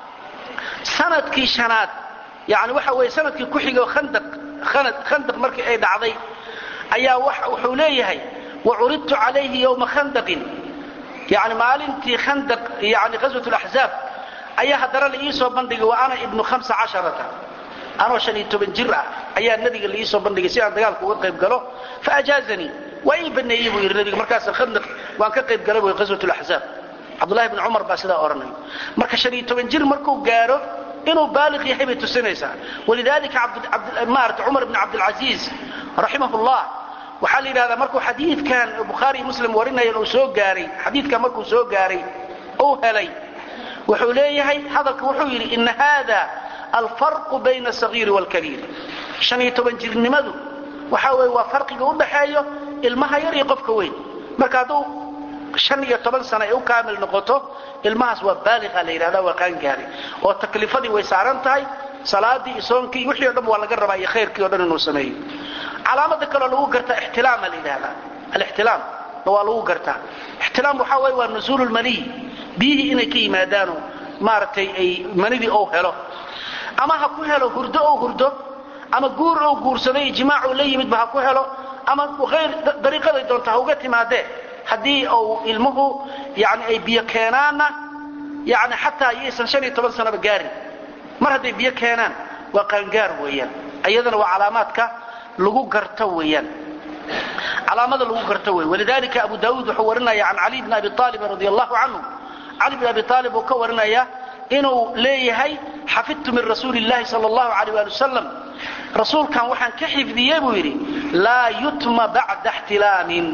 sanadkii shanaad yani waxa weeye sanadkii ku xigoo khandaq khandaq markii ay dhacday ayaa wuxuu leeyahay wacuridtu calayhi yowma khandaqin yani maalintii khandaq yani ghaswat laxzaab ayaa haddana la iisoo bandhigay wa ana ibnu hamsa casharata anoo shan iyo toban jir ah ayaa nabiga la iisoo bandhigay si aan dagaalka uga qayb galo faajaazanii waa ii baneeyey buu yidhi nabiga markaas khandaq waan ka qayb galay buy ghaswat laxzaab cabdullahi bni cumar baa sidaa odhanaya marka shan iyo toban jir markuu gaaro inuu baaliq yahay bay tusinaysaa walidalika maarata cumar bni cabdilcasiis raximah llah waxaa la yidhahdaa markuu xadiidkan bukhaari iyo muslim warinayan uu soo gaaray xadiidkan markuu soo gaaray uu helay wuxuu leeyahay hadalka wuxuu yidhi ina hada alfarqu bayna asagiiri waalkabiir shan iyo toban jirnimadu waxaa weye waa farqiga u dhaxeeyo ilmaha yar iyo qofka weyn marka hadduu shan iyo toban sana ay u kaamil noqoto ilmahaas waa baaliqa la yidhahda waa qaangaari oo taklifadii way saaran tahay salaadii iyo soonkii wixii o dhan waa laga rabaa iyo khayrkii o dhan inuu sameeyo calaamada kaloo lagu gartaa ixtilaama la yidhahda alixtilaam waa lagu gartaa ixtilaam waxaa waye waa nusuulu lmaniy biyihii inay ka yimaadaano maaragtay ay manidii ou helo ama ha ku helo hurdo ou hurdo ama guur ou guursaday ijmaacuu la yimidba ha ku helo ama ayr dariiqaday doonta ha uga timaadee haddii uu ilmuhu yani ay biyo keenaanna yani xataa yaysan shan iyo toban sanaba gaarin mar hadday biyo keenaan waa qaangaar weeyaan iyadana waa calaamaadka lagu garto weeyaan calaamada lagu garto wey walidalika abu daauud wuxuu warinaya can cali bni abi aalibin radi allahu canhu cali bn abi aalib uu ka warinaya inuu leeyahay xafidtu min rasuuli llahi sal allahu alayh ali wasalam rasuulkan waxaan ka xifdiyey buu yidhi laa yutma bacda ixtilaamin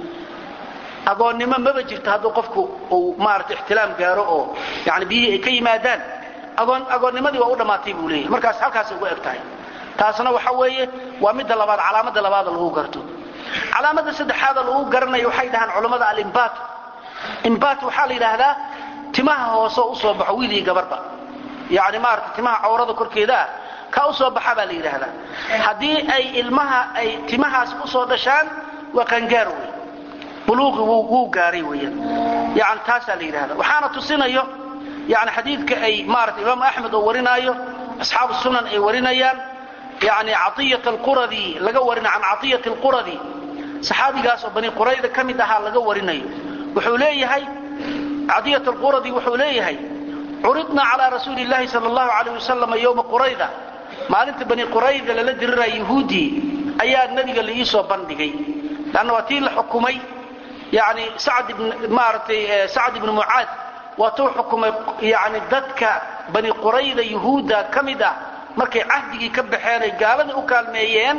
agoonnimo maba jirto hadduu qofku uu maarata ixtilaam gaaro oo yani biyihii ay ka yimaadaan agoonnimadii waa u dhammaatay buu leeyahay markaas halkaasay ugu eg tahay taasna waxa weeye waa midda labaad calaamada labaada lagu garto calaamada saddexaada lagu garanayo waxay dhahaan culammada alimbaat imbaat waxaa la yidhaahdaa timaha hooseo usoo baxo wiil iyo gabarba yani maarata timaha cawrada korkeeda ah ka usoo baxa baa la yidhaahdaa haddii ay ilmaha ay timahaas usoo dhashaan waa qangaar wey buluuqi wuu gaaray weyaan yani taasaa la yidhahda waxaana tusinayo yani xadiidka ay maarata imaam axmed oo warinaayo asxaabu sunan ay warinayaan yani caiyat alquradi laga warina can caiyat alquradi saxaabigaas oo bani qurayda ka mid ahaa laga warinayo wuxuu leeyahay cadiyat alquradi wuxuu leeyahay curidna calaa rasuuli llahi sal allahu alayh wasalam yowma qurayda maalinta bani qurayda lala diriraya yahuudii ayaa nebiga la iisoo bandhigay lanna waa tii la xukumay yani maaratay sacd ibnu mucaad waatuu xukumay yani dadka bani qurayda yahuudda ka mid ah markay cahdigii ka baxeen ay gaaladii u kaalmeeyeen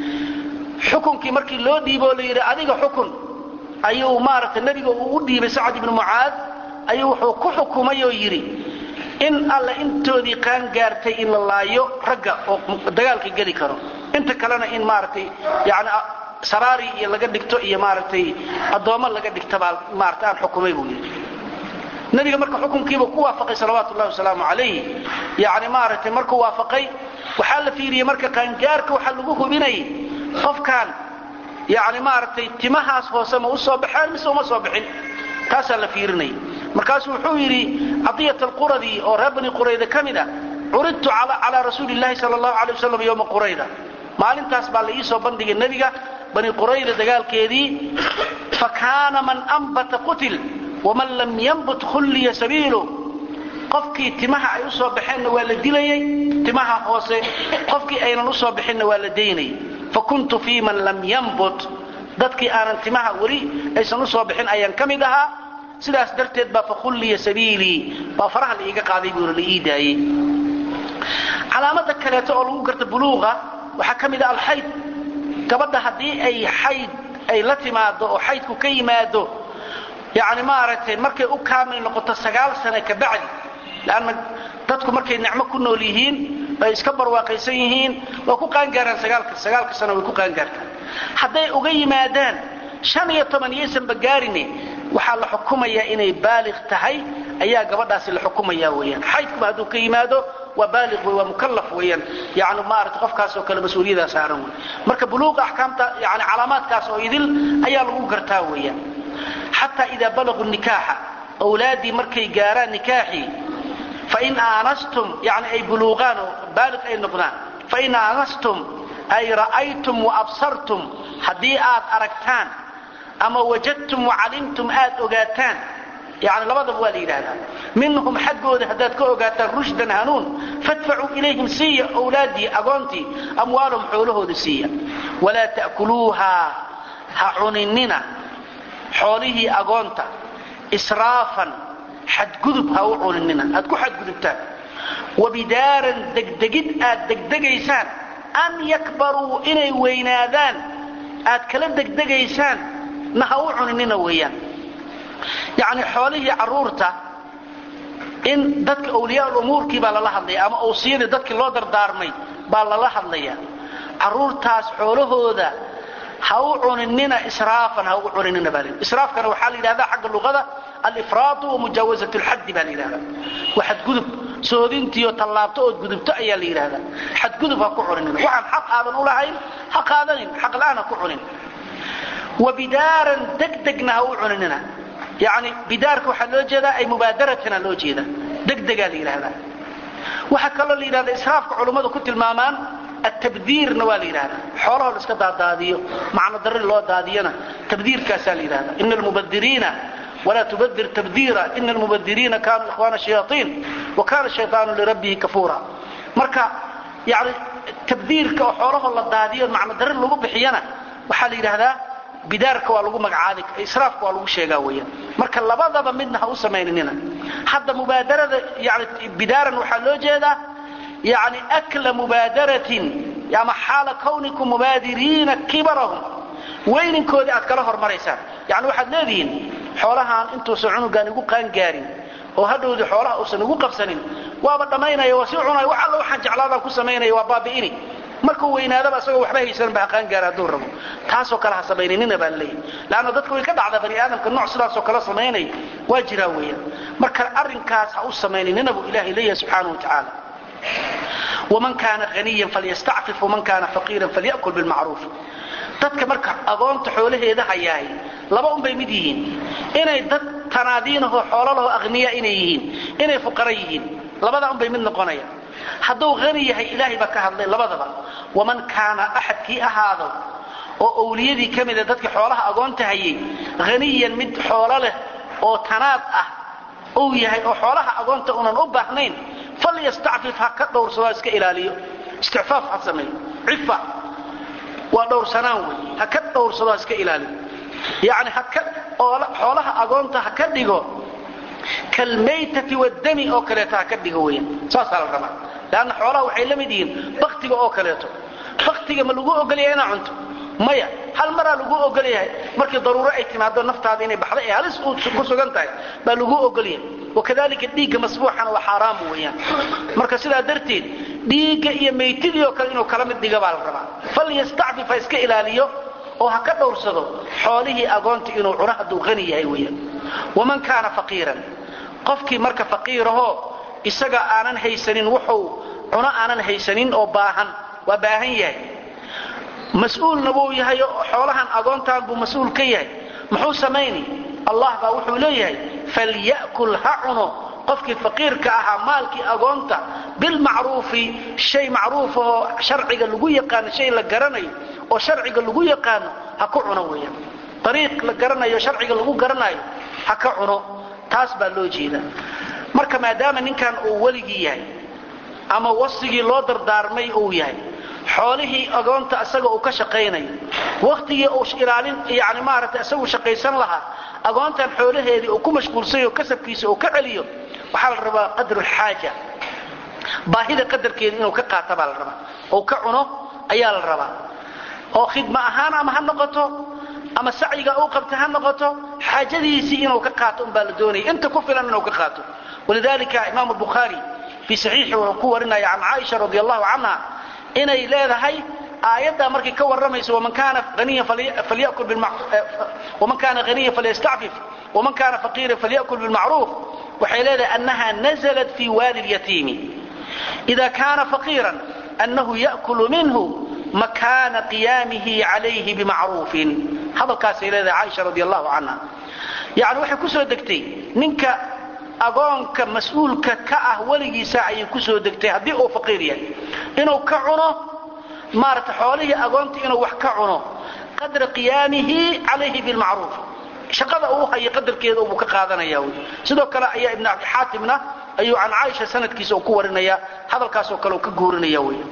xukunkii markii loo dhiiboo la yidhi adiga xukun ayuu maaragtay nebiga uu u dhiibay sacd ibnu mucaad ayuu wuxuu ku xukumay oo yidhi in alla intoodii qaan gaartay in la laayo ragga oo dagaalka geli karo inta kalena in maaragtay yani saraari iyo laga dhigto iyo maaragtay addoommo laga dhigtabaa maarata aan xukumay buu yidhi nabiga marka xukunkiiba ku waafaqay salawaatu ullahi wasalaamu calayh yani maaragtay markuu waafaqay waxaa la fiiriyey marka qaangaarka waxaa lagu hubinayay qofkan yani maaragtay timahaas hoose ma u soo baxeen mise uma soo bixin taasaa la fiirinaya markaasuu wuxuu yidhi cadiyat alquradi oo reer bani qurayda ka mid a curidtu calaa rasuuli llahi sal allahu alay wasalam yowma qurayda maalintaas baa la ii soo bandhigay nebiga bani qurayda dagaalkeedii fa kaana man ambata qutil waman lam yambut khulliya sabiilu qofkii timaha ay u soo baxeenna waa la dilayey timaha hoose qofkii aynan u soo bixinna waa la daynayay fa kuntu fii man lam yambut dadkii aanan timaha weli aysan u soo bixin ayaan ka mid ahaa sidaas darteed baa fakhulliya sabiilii baa faraha la iiga qaaday buuna la ii daayey calaamada kaleeto oo lagu garta buluuqa waxaa ka mid a alxayd gabadha haddii ay xayd ay la timaado oo xaydku ka yimaado yani maaragtay markay u kaamil noqoto sagaal sane ka bacdi lanna dadku markay nicmo ku nool yihiin ay iska barwaaqaysan yihiin waa ku qaangaaraan sagaalka sano way ku qaangaartaan hadday uga yimaadaan shan iyo toban yaysanba gaarine waxaa la xukumayaa inay baaliq tahay ayaa gabadhaasi la xukumaya weyaan xaydkuba hadduu ka yimaado waa baaliq wey waa mukallaf weeyaan yani maarata qofkaas oo kale mas-uuliyadaa saaran wey marka buluuqa axkaamta yani calaamaadkaas oo idil ayaa lagu gartaa weeyaan xataa idaa balaguu nikaaxa awlaaddii markay gaaraan nikaaxii fain aanastum yani ay buluuqaan oo baaliq ay noqdaan fain aanastum ay ra'aytum waabsartum haddii aad aragtaan ama wajadtum wacalimtum aad ogaataan yani labadaba waa la yidhaahdaa minhum xaggooda haddaad ka ogaataan rushdan hanuun fadfacuu ilayhim siiya wlaaddii agoontii amwaalahum xoolahooda siiya walaa ta'kuluuha ha cuninina xoolihii agoonta israafan xadgudub ha u cuninina aad ku xadgudubtaan wabidaaran degdegid aad degdegaysaan an yakbaruu inay weynaadaan aad kala degdegaysaan na ha u cuninina weeyaan yacni xoolihii carruurta in dadka awliyaa umuurkii baa lala hadlaya ama awsiyadii dadkii loo dardaarmay baa lala hadlaya carruurtaas xoolahooda ha u cuninina israafan ha ugu cuninina baa israafkana waxaa la yidhahdaa xagga luqada alifraatu wa mujaawazat lxaddi baa la yidhahdaa waa xadgudub soodintiiyo tallaabto ood gudubto ayaa la yidhahdaa xadgudub ha ku cuninina waxaan xaq aadan u lahayn ha qaadanin xaq la'aan ha ku cunin wa bidaaran degdegna ha u cuninina yani bidaarka waxaa loo jeedaa ay mubaadaratan loo jeeda degdegaa la yidhahdaa waxaa kaloo la yidhahda israafka culummadu ku tilmaamaan atabdiirna waa la yidhahdaa xoolahoo la iska daadaadiyo macno darri loo daadiyona tabdiirkaasaa la yidhahdaa ina almubadiriina walaa tubadir tabdiira ina almubadiriina kaanuu ikhwaana shayaaiin wa kaana shayaanu lirabbihi kafuura marka yani tabdiirka oo xoolahoo la daadiyo macno darri lagu bixiyana waxaa la yidhahdaa bidaarka waa lagu magacaabi israafka waa lagu sheegaa weeyaan marka labadaba midna ha u samaynina hadda mubaadarada yani bidaaran waxaa loo jeedaa yani akla mubaadaratin ama xaala kawnikum mubaadiriina kibarahum weyninkoodii aad kala hormaraysaan yani waxaad leedihiin xoolahaan intuusan cunugaan igu qaangaarin oo hadhowdii xoolaha uusan igu qabsanin waaba dhammaynaya waa sii cunaya wax alla waxaan jeclaadaan ku samaynaya waa baabi'ini markuu weynaadaba isagoo waxba haysan ba qaangaara hadduu rabo taasoo kale ha samayninina baa laleeyahy leanna dadka way ka dhacdaa bani aadamka nooc sidaasoo kale samaynay waa jiraa weeyaan marka arrinkaas ha u samayninina buu ilahay leeyahay subxaanahu wa tacaala waman kaana haniyan falyastacfif waman kaana faqiiran falyakul bilmacruuf dadka marka agoonta xoolaheeda hayaay laba unbay mid yihiin inay dad tanaadiinahoo xoolalaho aqniya inay yihiin inay fuqara yihiin labada unbay mid noqonaya hadduu hani yahay ilaahay baa ka hadlay labadaba waman kaana axadkii ahaado oo owliyadii ka mida dadka xoolaha agoonta hayay haniyan mid xoolo leh oo tanaad ah uu yahay oo xoolaha agoonta unan u baahnayn falyastacfif ha ka dhowrsadoo iska ilaaliyo isticfaaf ha sameeyo cifa waa dhowrsanaan wey ha ka dhowrsadoo iska ilaaliyo yacni haka xoolaha agoonta ha ka dhigo kalmaytati waddami oo kaleeto ha ka dhigo weyan saasaa la rabaa leanna xoolaha waxay la mid yihiin baktiga oo kaleeto baktiga ma lagu ogolaya inaa cunto maya hal maraa lagu ogol yahay markii daruuro ay timaado naftaada inay baxda ee halis ku sugan tahay baa lagu ogol yahay wakadalika dhiigga masbuuxana waa xaaraam weeyaan marka sidaa darteed dhiigga iyo maytidii oo kale inuu kala mid dhiga baa la rabaa falyastacfif ha iska ilaaliyo oo ha ka dhowrsado xoolihii agoonta inuu cuno hadduu qani yahay weeyaan waman kaana faqiiran qofkii marka faqiirahoo isaga aanan haysanin wuxuu cuno aanan haysanin oo baahan waa baahan yahay mas-uulna wuu yahay oo xoolahan agoontaan buu mas-uul ka yahay muxuu samayni allah baa wuxuu leeyahay falya'kul ha cuno qofkii faqiirka ahaa maalkii agoonta bilmacruufi shay macruufahoo sharciga lagu yaqaano shay la garanayo oo sharciga lagu yaqaano ha ku cuno weeyaan ariiq la garanayo sharciga lagu garanayo ha ka cuno taas baa loo jeedaa marka maadaama ninkan uu weligii yahay ama wasigii loo dardaarmay uu yahay xoolihii agoonta isaga uu ka shaqaynayo wakhtigii uu ilaalin yani maaragtay isagu shaqaysan lahaa agoontan xoolaheedii uu ku mashquulsanyo kasabkiisa uu ka celiyo waxaa la rabaa qadrulxaaja baahida qadarkeeda inuu ka qaata baa la rabaa ou ka cuno ayaa la rabaa oo khidma ahaan ama ha noqoto ama sacyiga uu qabta ha noqoto xaajadiisii inuu ka qaato umbaa la doonaya inta ku filan inuu ka qaato walidalika imaamu bukhaari fii saxiixi wuxuu ku warinaya can caaisha radi allahu canha inay leedahay aayaddaa markay ka warramayso waman kaana haniyan falyastacfif waman kaana faqiiran falyakul bilmacruuf waxay leedahay annaha naزlat fi waali اlyatiimi ida kaana faqiiran annahu ya'kulu minhu makaana qiyaamihi calayhi bimacruufin hadalkaasay leedahay caaisha radi allahu canha yani waxay ku soo degtay ninka agoonka mas-uulka ka ah weligiisa ayay ku soo degtay haddii uu faqiir yahay inuu ka cuno maarata xoolihii agoonta inuu wax ka cuno qadra qiyaamihi calayhi bilmacruuf shaqada uu haya qadarkeeda buu ka qaadanaya wy sidoo kale ayaa ibn abi xaatimna ayuu can caaisha sanadkiisa uu ku warinaya hadalkaasoo kale uu ka guurinaya wy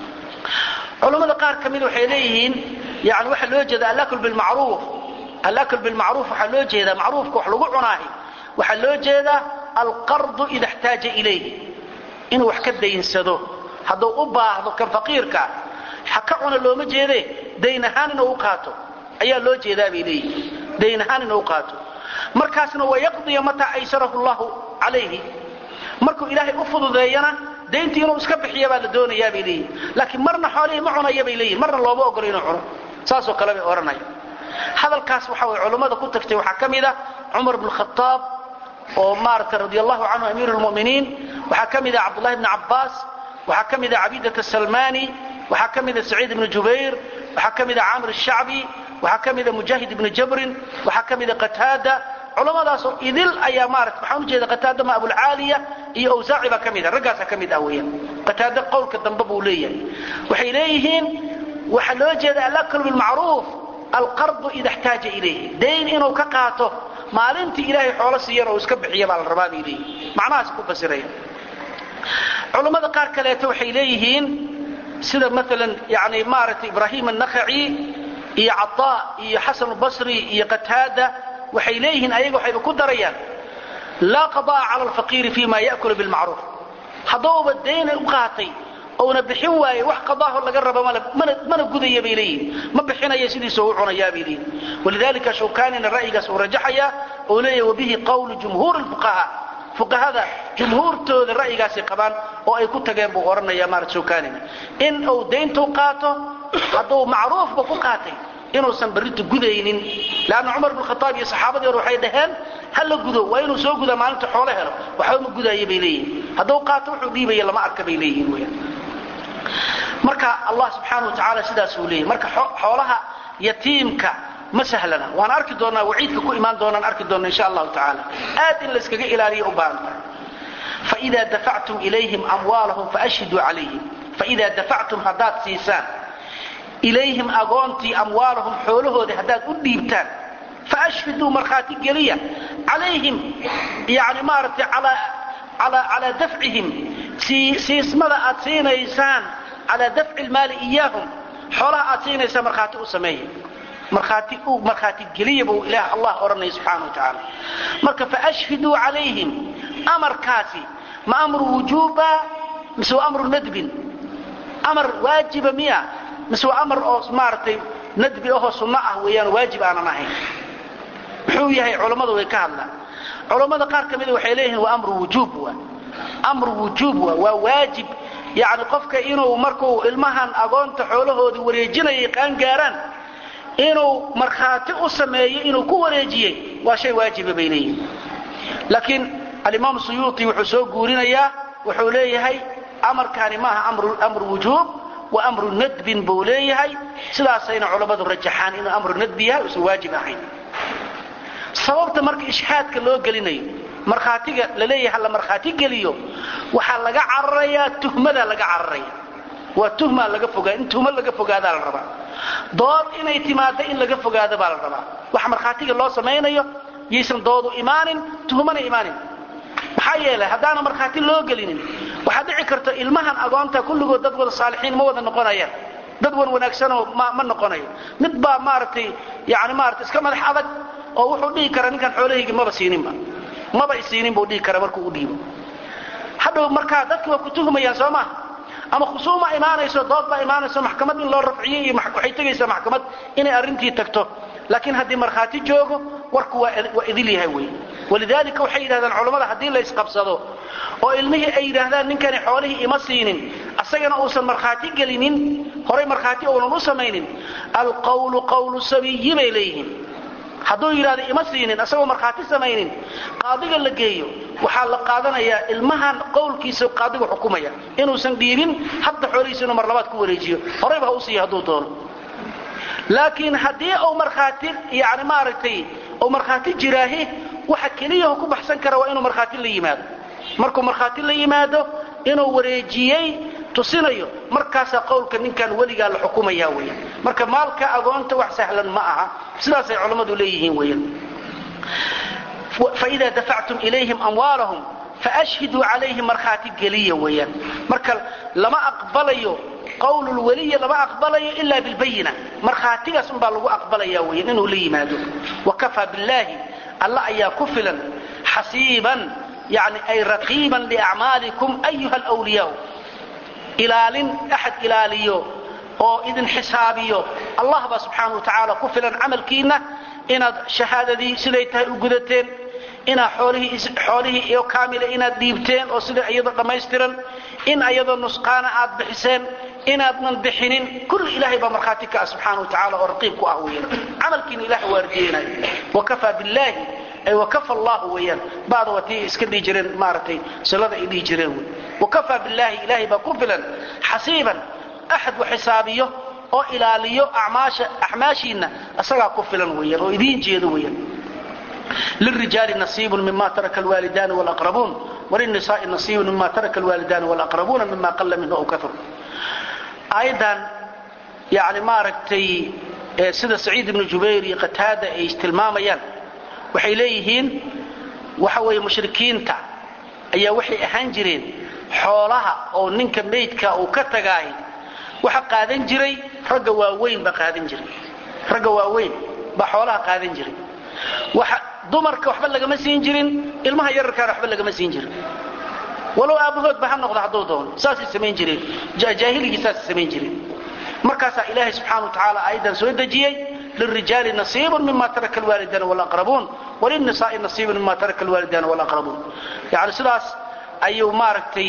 culammada qaar ka mid waxay leeyihiin yani waxaa loo jeeda alakl bilmacruuf alakl bilmacruuf waxaa loo jeedaa macruufka wax lagu cunaahi waxaa loo jeedaa alqardu ida xtaaja ilayh inuu wax ka daynsado hadduu u baahdo kan faqiirka ha ka cuna looma jeede dayn ahaan inuu u qaato ayaa loo jeedaa bay leeyihin dayn ahaan inuu u qaato markaasna wayaqdiya mataa aysarahu llahu calayhi markuu ilaahay u fududeeyana dayntii inuu iska bixiya baa la doonayaa bay leeyihin laakiin marna xoolihii ma cunaya bay leeyihin marna looma ogolo inuu cuno saasoo kale bay odhanaya hadalkaas waxa way culummada ku tagtay waxaa ka mid a cumar bn khaaab oo maarata radi allahu canhu amiir lmuminiin waxaa ka mida cabdullahi bni cabbaas waxaa ka mida cabiidat salmani waxaa ka mida saciid ibni jubayr waxaa ka mida camr shacbi waxaa ka mida mujaahid ibni jabrin waxaa ka mida qataada culammadaasoo idil ayaa maarata waxaan ujeeda qataada ma abulcaaliya iyo awsaaci baa ka mida raggaasa ka mid ah weeyaan qataada qowlka dambe buu leeyahay waxay leeyihiin waxaa loo jeeda alaklu bilmacruuf alqardu ida xtaaja ilayhi dayn inuu ka qaato maalintii ilaahay xoolo siiyana uu iska bixiya baa la rabaa bay leeyihin macnahaas ku fasiraya culammada qaar kaleeto waxay leeyihiin sida maalan yani maaragtay ibraahim annakhaci iyo cataa iyo xasan albasri iyo qataada waxay leeyihiin ayaga waxayba ku darayaan laa qada'a cala alfaqiiri fi ma ya'kulu bilmacruuf haddouba dayna u qaatay ouna bixin waaye wax qadaaho laga raba mana gudaya bay leeyihin ma bixinaya sidiisa u cunayaa bay leeyihin walidalika shawkanina ra'yigaas uu rajaxaya oo leeyahy wabihi qawlu jumhuur lfuqaha fuqahada jumhuurtooda ra'yigaasay qabaan oo ay ku tageen buu odhanaya marat shawkanina in uu dayntu qaato hadduu macruufba ku qaatay inuusan barrinta gudaynin leanna cumar bn khaaab iyo saxaabadii hore waxay dhaheen ha la gudo waa inuu soo gudaa maalinta xoolo helo waxba ma gudaayo bay leeyihin hadduu qaato wuxuu dhiibaya lama arka bay leeyihin weyaan marka allah subxaana wa tacaala sidaasuu leeyahy marka xoolaha yatiimka ma sahlana waan arki doonaa waciidka ku imaan doonaan arki doona insha allahu tacaala aad in layskaga ilaaliya u baahan tahay faida dafactum ilayhim amwaalahum faashhiduu calayhim faida dafactum haddaad siisaan ilayhim agoontii amwaalahum xoolahoodii haddaad u dhiibtaan faashhiduu markhaati geliya calayhim yani maaragtay calaa dafcihim siismada aad siinaysaan calaa dafci lmaali iyaahum xoolaha aad siinaysaan markhaati u sameeya markhaati u markhaati geliya buu ilaah allah odhanaya subxaana wa tacaala marka faashhiduu calayhim amarkaasi ma amru wujuuba mise waa amru nadbin amar waajiba miya mise waa amar oo maaragtay nadbi ahoo sunno ah weeyaan waajib aanan ahayn muxuu yahay culammadu way ka hadlaan culammada qaar ka mida waxay leeyihiin waa amru wujuub waa amru wujuub waa waa waajib yacni qofka inuu markuu ilmahan agoonta xoolahoodii wareejinayay qaangaaraan inuu markhaati u sameeyo inuu ku wareejiyey waa shay waajiba bay leeyihiin laakiin alimaam suyuuti wuxuu soo guurinayaa wuxuu leeyahay amarkaani maaha amru wujuub wa amru nadbin buu leeyahay sidaasayna culammadu rajaxaan inuu amru nadbi yahay uusan waajib ahayn sababta marka ishhaadka loo gelinayo markhaatiga laleeyahay la markhaati geliyo waxaa laga cararayaa tuhmadaa laga cararaya waa tuhmaa laga fogaa in tuhmo laga fogaadaa la rabaa dood inay timaado in laga fogaado baa la rabaa waxa markhaatiga loo samaynayo yaysan doodu imaanin tuhmana imaanin maxaa yeelay haddaana markhaati loo gelinin waxaa dhici karta ilmahan agoonta kulligood dad wada saalixiin ma wada noqonayaan dad wan wanaagsanoo ma noqonayo mid baa maaragtay yani maarata iska madax adag oo wuxuu dhihi kara ninkan xoolahaygi maba siininba maba isiinin buu dhihi kara markuu u dhiibo hadhow markaa dadki waa ku tuhmayaan soo maha ama khusuuma imaanayso dood baa imaanayso maxkamad in loo rafciyo iyo waxay tegaysaa maxkamad inay arrintii tagto laakiin haddii markhaati joogo warku waa idil yahay wey walidaalika waxay yidhahdaan culammada haddii la isqabsado oo ilmihii ay yidhaahdaan ninkani xoolihii ima siinin asagana uusan markhaati gelinin horay markhaati uunan u samaynin alqawlu qawlu sabiyi bay leeyihiin hadduu yidhahdo ima siinin asagoo markhaati samaynin qaadiga la geeyo waxaa la qaadanayaa ilmahan qowlkiisa qaadigu xukumaya inuusan dhiibin hadda xoolihiisa inuu mar labaad ku wareejiyo horayba ha u siiya hadduu doono laakiin haddii uu markhaati yani maaragtay uu markhaati jiraahi waxa keliyaho ku baxsan kara waa inuu markhaati la yimaado markuu markhaati la yimaado inuu wareejiyey tusinayo markaasaa qowlka ninkan weligaa la xukumaya weyan marka maalka agoonta wax sahlan ma aha sidaasay culammadu leeyihiin weyan faida dafactum ilayhim amwaalahum faashhiduu calayhim markhaati geliya weeyaan marka lama aqbalayo qawlulweliya lama aqbalayo ila bilbayina markhaatigaas unbaa lagu aqbalaya weyan inuu la yimaado wakafaa billaahi alla ayaa ku filan xasiiban yani ay raqiiban liacmaalikum ayuha alwliyaa ilaalin axad ilaaliyo oo idin xisaabiyo allah baa subxaana wa tacaala ku filan camalkiinna inaad shahaadadii siday tahay u gudateen inaad xoolihii iyo kaamila inaad dhiibteen oo sida iyadoo dhammaystiran in ayadoo nusqaana aad bixiseen inaadnan bixinin kulli ilaahay baa markhaati ka ah subxaana wa tacala oo raqiib ku ah weeyaan camalkiina ilaah waardiyeenayo wakafaa billaahi ay wakafa allahu weeyaan bada waa tii iska dhihi jireen maaragtay silada ay dhihi jireen wey wakafaa billaahi ilaahay baa ku filan xasiiban axad wax xisaabiyo oo ilaaliyo acmaashiinna isagaa ku filan weeyaan oo idiin jeedo weeyaan lلرiجاaل نصيب مما ترك الوالدان والأقربون وللنساء نصيب مما ترك الوالدان والأقربون مما قل منه أو كثر aيadan yani maaragtay sida سacيid بن jubayr iyo qataada ay tilmaamayaan waxay leeyihiin waxa weeye mushrikiinta ayaa waxay ahaan jireen xoolaha oo ninka maydka uu ka tagaay waxa qaadan jiray ragga waaweyn baa qaadan jiray ragga waaweyn baa xoolaha qaadan jiray dumarka waxba lagama siin jirin ilmaha yararkaana waxba lagama siin jirin walow aabbahoodba ha noqda hadduu doono saasay samayn jireen jaahiligii saasay samayn jireen markaasaa ilaahay subxana wa tacaala aayaddan soo dejiyey lilrijaali nasiibun mima taraka alwaalidaana walaqrabuun walilnisaai nasiibun mima taraka alwaalidaana walaqrabuun yani sidaas ayuu maaragtay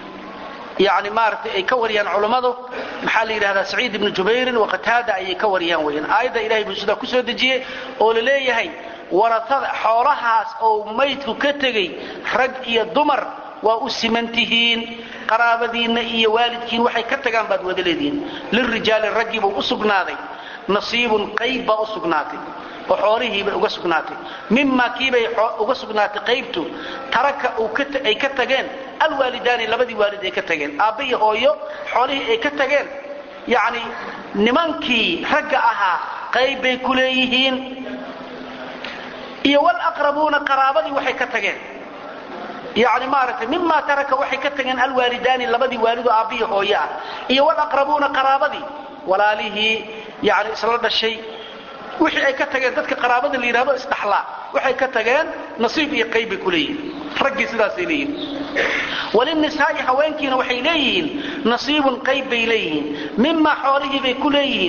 yani maaragtay ay ka wariyaan culammadu maxaa la yidhahdaa saciid ibnu jubayrin wa qataada ayay ka wariyaan weyaan aayadda ilahay buu sidaa kusoo dejiyey oo la leeyahay waratada xoolahaas oo maydku ka tegey rag iyo dumar waa u siman tihiin qaraabadiinna iyo waalidkiin waxay ka tagaan baad wada leedihiin lilrijaali raggiibuu u sugnaaday nasiibun qayb baa u sugnaatay oo xoolihiibay uga sugnaatay mimaa kiibay uga sugnaatay qaybtu taraka ay ka tageen alwaalidaani labadii waalid ay ka tageen aabba iyo hooyo xoolihii ay ka tageen yacni nimankii ragga ahaa qayb bay ku leeyihiin iyo wlaqrabuuna qaraabadii waxay ka tageen yani maaragtay mimaa taraka waxay ka tageen alwaalidaani labadii waalido aabbihi hooye ah iyo wlaqrabuuna qaraabadii walaalihii yani isla dhashay wixii ay ka tageen dadka qaraabada la yidhahdo isdhaxlaa waxay ka tageen nasiib iyo qayb bay ku leeyihin raggii sidaasay leeyihin walinisaai haweenkiina waxay leeyihiin nasiibun qayb bay leeyihiin mimaa xoolihii bay ku leeyihiin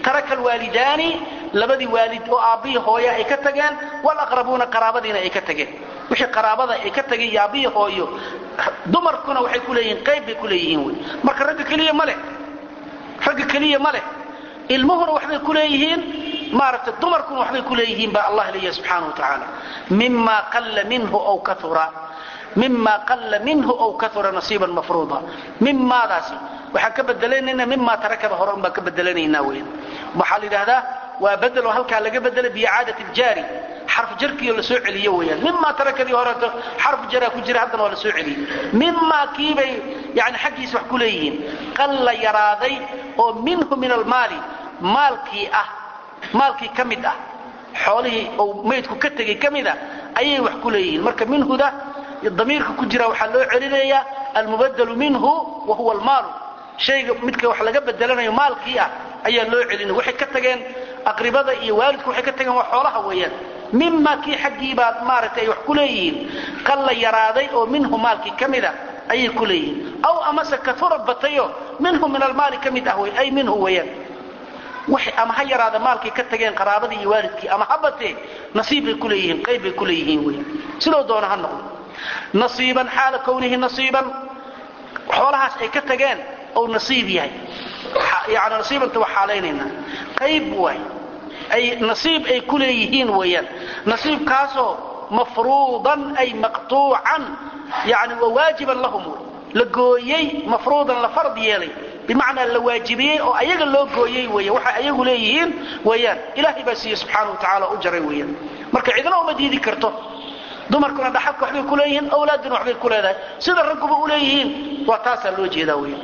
taraka alwaalidaani labadii waalid oo aabbihii hooya ay ka tageen walaqrabuuna qaraabadiina ay ka tageen wixii qaraabada ay ka tageen iyo aabbihii hooyo dumarkuna waxay ku leeyihiin qayb bay ku leeyihiin wey marka ragga keliya ma leh ragga keliya ma leh ilmuhuna waxbay ku leeyihiin maaragtay dumarkuna waxbay ku leeyihiin baa allah leeyahay subxaana wa tacaala mima qalla minhu aw kaura mima qalla minhu aw kaura nasiiban mafruuda mimaadaasi waxaan ka bedelanayna mimaa tarakada hore un baan ka bedelanaynaa weyan waxaa la yidhahdaa waa bedelo halkaa laga bedelay biicaadati ljaari xarf jarkiio la soo celiyo weyaan mimaa tarakadii horeeto xarf jaraa ku jira haddana waa la soo celiyey mimaa kiibay yani xaggiisa wax ku leeyihiin qalla yaraaday oo minhu min almaali maalkii ah maalkii ka mid ah xoolihii ou maydku ka tegay ka mid ah ayay wax ku leeyihiin marka minhuda damiirka ku jira waxaa loo celinayaa almubadalu minhu wa huwa almaalu shayga midka wax laga bedelanayo maalkii ah ayaa loo celinaya waxay ka tageen aqribada iyo waalidku waxay ka tageen waa xoolaha weeyaan mima kii xaggiibaad maaragtay ay wax ku leeyihiin qalla yaraaday oo minhu maalkii ka mid ah ayay ku leeyihiin aw amase kaura batayo minhu min almaali ka mid ah wey ay minhu weeyaan ama ha yaraada maalkay ka tageen qaraabadii iyo waalidkii ama ha batee nasiib bay ku leeyihiin qayb bay ku leeyihiin wey sidoo doona ha noqdo nasiiban xaala kownihi nasiiban xoolahaas ay ka tageen ou nasiib yahay yani nasiibanta waa xaalaynaynaa qayb waay ay nasiib ay ku leeyihiin weeyaan nasiibkaasoo mafruudan ay maqtuucan yani waa waajiban lahum la gooyey mafruudan la fard yeelay bimacnaa la waajibiyey oo ayaga loo gooyey weya waxay ayagu leeyihiin weeyaan ilaahay baa siiye subxaana wa tacaala u jaray weeyaan marka cidna uma diidi karto dumarkuna dhaxalka waxbay ku leeyihiin awlaaduna waxbay ku leedahay sida ragguba u leeyihiin waa taasaa loo jeedaa weya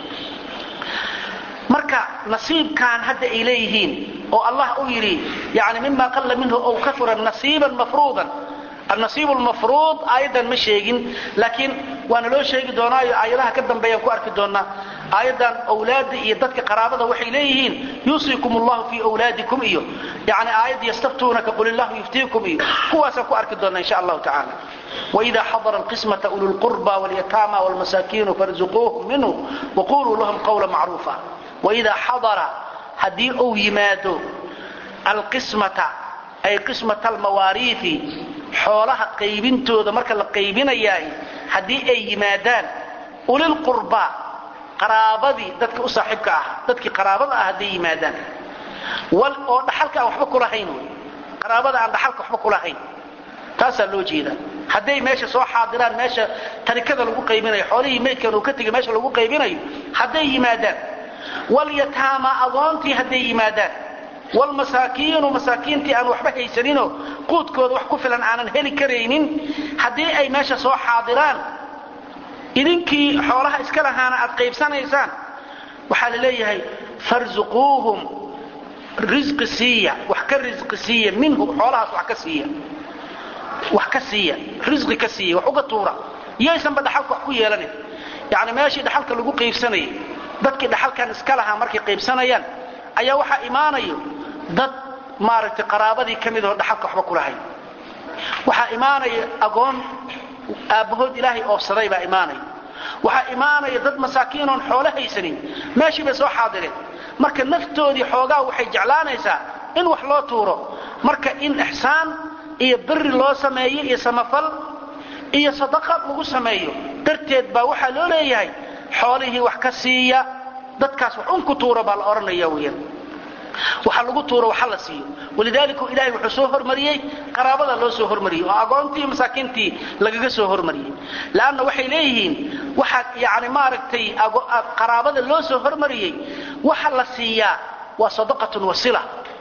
marka nasiibkan hadda ay leeyihiin oo allah u yidhi yani mima qalla minhu aw kaura nasiiban mafruudan annasiib lmafruud aayaddan ma sheegin laakiin waana loo sheegi doonaayo aayadaha ka dambeeyaan ku arki doonaa aayaddan awlaada iyo dadka qaraabada waxay leeyihiin yuusiikum allahu fii wlaadikum iyo yani aayadda yastaftuunaka qul illahu yuftiikum iyo kuwaasaan ku arki doonaa insha allahu tacaala وإذا حضر القسمة أولو القربى واليتامى والمساكين فارزقوهم منه وقولوا لهم قولا معروفا وإذا حضر هدي أو يمادو القسمة أي قسمة المواريث xoolaha qaybintooda marka la qaybinayaay haddii ay yimaadaan ulilqurbaa qaraabadii dadka u saaxiibka ah dadkii qaraabada ah hadday yimaadaan oo dhaxalka aan waxba kulahayn wy qaraabada aan dhaxalka waxba kulahayn taasaa loo jeedaa hadday meesha soo xaadiraan meesha tarikada lagu qaybinayo xoolihii maydkan uu ka tegay meesha lagu qaybinayo hadday yimaadaan walyataama agoontii hadday yimaadaan wlmasaakiinu masaakiintii aan waxba haysaninoo quudkooda wax ku filan aanan heli karaynin haddii ay meesha soo xaadiraan idinkii xoolaha iska lahaana aad qaybsanaysaan waxaa la leeyahay farzuquuhum risqi siiya wax ka risqi siiya minhu xoolahaas wax ka siiya wax ka siiya risqi ka siiya wax uga tuura yaysanba dhaxalka wax ku yeelanin yacni meeshii dhaxalka lagu qaybsanayay dadkii dhaxalkan iska lahaa markay qaybsanayaan ayaa waxaa imaanayo dad maaragtay qaraabadii ka mid oo dhaxalka waxba ku lahayn waxaa imaanaya agoon aabbahood ilaahay oofsaday baa imaanaya waxaa imaanaya dad masaakiin oon xoolo haysanin meeshii bay soo xaadireen marka naftoodii xoogaa waxay jeclaanaysaa in wax loo tuuro marka in ixsaan iyo biri loo sameeyo iyo samafal iyo sadaqa lagu sameeyo darteed baa waxaa loo leeyahay xoolihii wax ka siiya dadkaas wax un ku tuura baa la odhanaya weyaan waxa lagu tuuro waxa la siiyo walidaalika ilaahay wuxuu soo hormariyey qaraabada loo soo hormariyey oo agoontii masaakiintii lagaga soo hormariyey laanna waxay leeyihiin waxaa yani maaragtay qaraabada loo soo hormariyey waxa la siiyaa waa sadaqatun wasila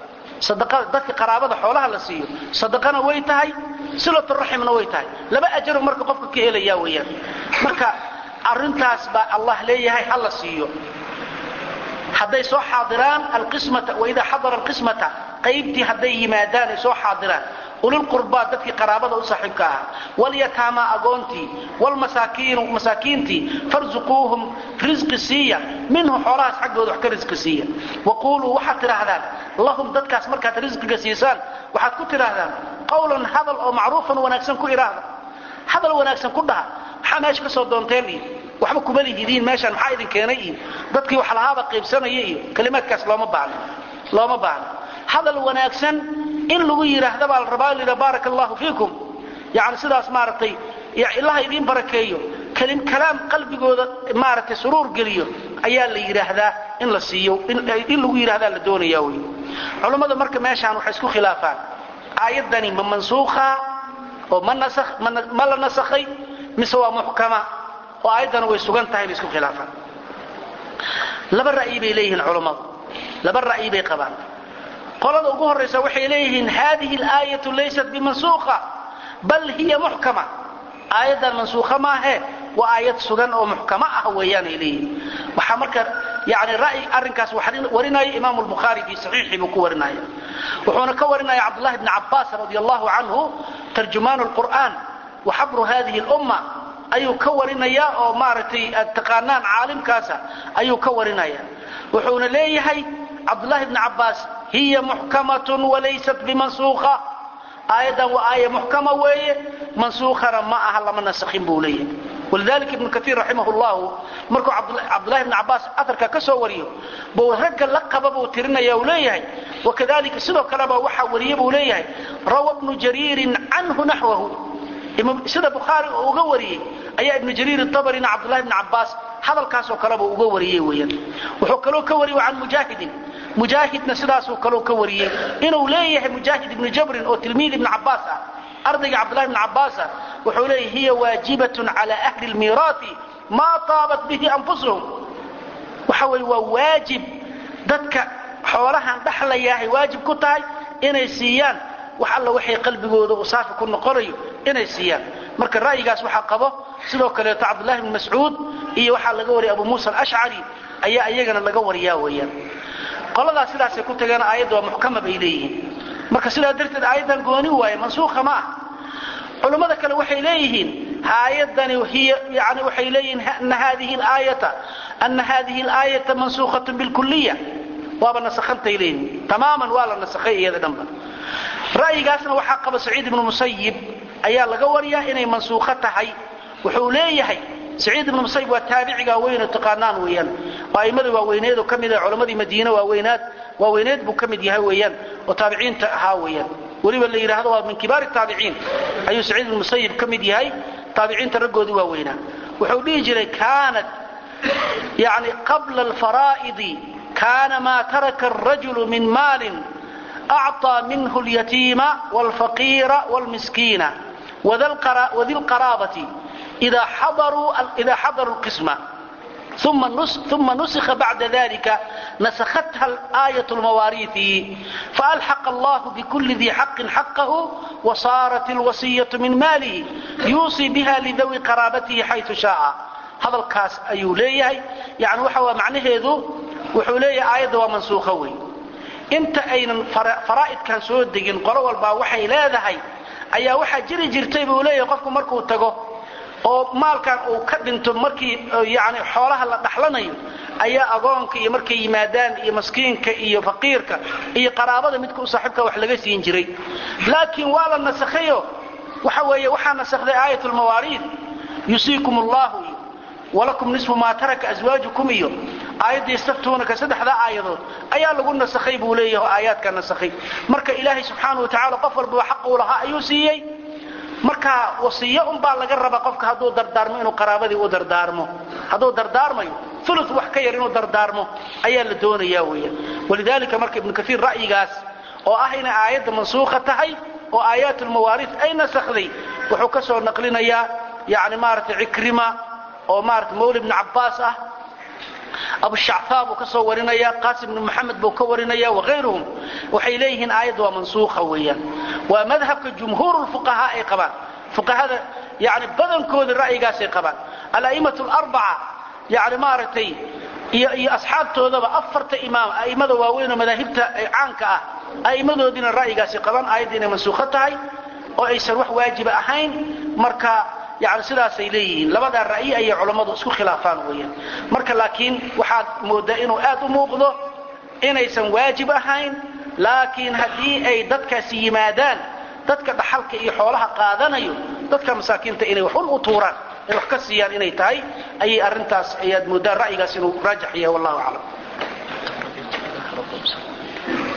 dadka qaraabada xoolaha la siiyo sadaqana way tahay silaturaximna way tahay laba ajaru marka qofka ka helaya weyaan marka arintaas baa allah leeyahay ha la siiyo hadday soo xaadiraan alqismata waidaa xadara alqismata qaybtii hadday yimaadaan ay soo xaadiraan ulilqurbaa dadkii qaraabada u saaxiibka ahaa walyataama agoontii wlmasaakiinu masaakiintii farzuquuhum risqi siiya minhu xoolahaas xaggooda wax ka risqi siiya waquuluu waxaad tidhaahdaan lahum dadkaas markaad risqiga siisaan waxaad ku tidhaahdaan qawlan hadal oo macruufan wanaagsan ku idhaahda hadal wanaagsan ku dhaha maxaa meesha ka soo doonteen iyo waxba kuma lihidiin meeshaan maxaa idin keenay iyo dadkii wax lahaaba qaybsanaya iyo kalimaadkaas looma baahno looma baahno hadal wanaagsan in lagu yidhaahda baa la rabaa layidha baaraka allahu fiikum yani sidaas maaragtay ilaha idiin barakeeyo kalaam qalbigooda maaragtay suruur geliyo ayaa la yidhaahdaa in la siiyo in lagu yidhahdaa la doonaya wy culummada marka meeshaan waxay isku khilaafaan aayaddani ma mansuukha oo ma la nasakhay mise waa muxkama oo aayaddana way sugan tahay bay isku khilaafaan laba ra'yi bay leeyihiin culummadu laba ra'yi bay qabaan qolada ugu horraysa waxay leeyihiin hadihi alaayatu laysat bimansuukha bal hiya muxkama aayaddan mansuukha maahe waa aayad sugan oo muxkama ah weeyaanay leeyihiin waxaa marka yani ra'yi arrinkaas warinaya imaamu lbukhaari fii saxiixii buu ku warinaya wuxuuna ka warinaya cabdullahi bni cabbaas radi allahu canhu tarjumaanu lqur'aan wa xabru hadihi lumma ayuu ka warinaya oo maaragtay aad taqaanaan caalimkaasa ayuu ka warinaya wuxuuna leeyahay cabdullahi bni cabbaas hiya muxkamatun walaysat bimansuukha aayaddan waa aaya muxkama weeye mansuukhana ma aha lama nasakhin buu leeyahay walidalika ibnu kaiir raximah llahu markuu cabdullahi bni cabbaas aarka ka soo wariyo buu ragga la qaba buu tirinaya uu leeyahay wakadalika sidoo kaleba waxaa wariye buu leeyahay rawa bnu jariirin canhu naxwahu sida bukhaari uu uga wariyey ayaa ibnu jariir abarina cabdullahi bni cabbaas hadalkaasoo kaleba uga wariyey weyaan wuxuu kaloo ka wariyey can mujaahidin mujaahidna sidaasuu kaloo ka wariyey inuu leeyahay mujaahid ibnu jabrin oo tilmiid ibni cabbaas ah ardayga cabdullahi bni cabbaas ah wuxuu leeyahay hiya waajibatun cala ahli lmiiraati maa taabat bihi anfusuhum waxa weye waa waajib dadka xoolahan dhaxlayaahay waajib ku tahay inay siiyaan wax alla waxay qalbigooda u saafi ku noqonayo inay siiyaan marka ra'yigaas waxaa qabo sidoo kaleeto cabdullahi bni mascuud iyo waxaa laga wariyay abu muusa alashcari ayaa iyagana laga wariyaa weeyaan qoladaas sidaasay ku tageen aayadda waa muxkama bay leeyihiin marka sidaa darteed aayaddan gooni waaye mansuukha ma ah culummada kale waxay leeyihiin aayadani hiy yani waxay leeyihiin ana hadihi aayata ana hadihi alaayata mansuukhatun bilkuliya waaba nasakhantay leeyihiin tamaaman waa la nasakhay iyada dhanba ra'yigaasna waxaa qaba saciid ibnu musayib ayaa laga wariyaa inay mansuukho tahay wuxuu leeyahay saciid ibnu musayib waa taabiciga weyno taqaanaan weeyaan a'immada waaweyneedoo ka mid ah culammadii madiine waaweynaad waaweyneed buu ka mid yahay weeyaan oo taabiciinta ahaa weeyaan weliba la yidhaahdo waa min kibaari taabiciin ayuu saciid ibnu musayib ka mid yahay taabiciinta raggoodii waaweynaa wuxuu dhihi jiray kaanat yani qabla alfaraa'idi kaana maa taraka arajulu min maalin acطى minhu اlyatiima wاlfaqiira wاlmiskiina wadi lqaraabati إida xadaruu اlqisma uma nusikha bacda dalika nasakhatha aayة اlmawaariiثi faalxaqa allah bkuli dii xaqin xaqahu wasaarat اlwasiyaة min maalihi yuusii biha lidawi qaraabatihi xayثu shaaa hadalkaas ayuu leeyahay yani waxa waa macnaheedu wuxuu leeyahay aayadda waa mansuukho wey inta aynan faraa'idkan soo degin qolo walbaa waxay leedahay ayaa waxaa jiri jirtay buu leeyahay qofku markuu tago oo maalkan uu ka dhinto markii yani xoolaha la dhaxlanayo ayaa agoonka iyo markay yimaadaan iyo maskiinka iyo faqiirka iyo qaraabada midka u saaxiibka wax laga siin jiray laakiin waa la nasakhayo waxa weeye waxaa nasakday aayat lmawaariid yusiikum allahu iyo walakum nisfu maa taraka aswaajukum iyo aayaddii istaftuunaka saddexdaa aayadood ayaa lagu nasakhay buu leeyahay oo aayaadkaa nasakhay marka ilaahay subxaanau watacala qof walbaba xaq uu lahaa ayuu siiyey marka wasiyo unbaa laga rabaa qofka hadduu dardaarmo inuu qaraabadii u dardaarmo hadduu dardaarmayo ulu wax ka yar inuu dardaarmo ayaa la doonayaa weeyaan walidaalika marka ibnu kaiir ra'yigaas oo ah inay aayadda mansuukha tahay oo aayaat lmawaariid ay nasakhday wuxuu ka soo naqlinayaa yani maaragtay cikrima oo maarata mawli ibnu cabbaas ah abushacfaa buu ka soo warinaya qaasim ibnu maxamed buu ka warinaya waayruhum waxay leeyihiin aayadda waa mansuukha weeyaan waa madhabka jumhuur fuqahaa ay qabaan fuqahada yani badankooda ra'yigaasay qabaan ala'imatu larbaca yani maaragtay iyo iyo asxaabtoodaba afarta imaam a'immada waaweynoo madaahibta caanka ah a'immadoodiina ra'yigaasay qabaan aayadda inay mansuukho tahay oo aysan wax waajiba ahayn marka yani sidaasay leeyihiin labadaa ra'yi ayay culammadu isku khilaafaan weeyaan marka laakiin waxaad moodaa inuu aad u muuqdo inaysan waajib ahayn laakiin haddii ay dadkaasi yimaadaan dadka dhaxalka iyo xoolaha qaadanayo dadka masaakiinta inay waxun u tuuraan ay wax ka siiyaan inay tahay ayay arrintaas ayaad moodaan ra'yigaas inuu raajix yahay wallahu aclam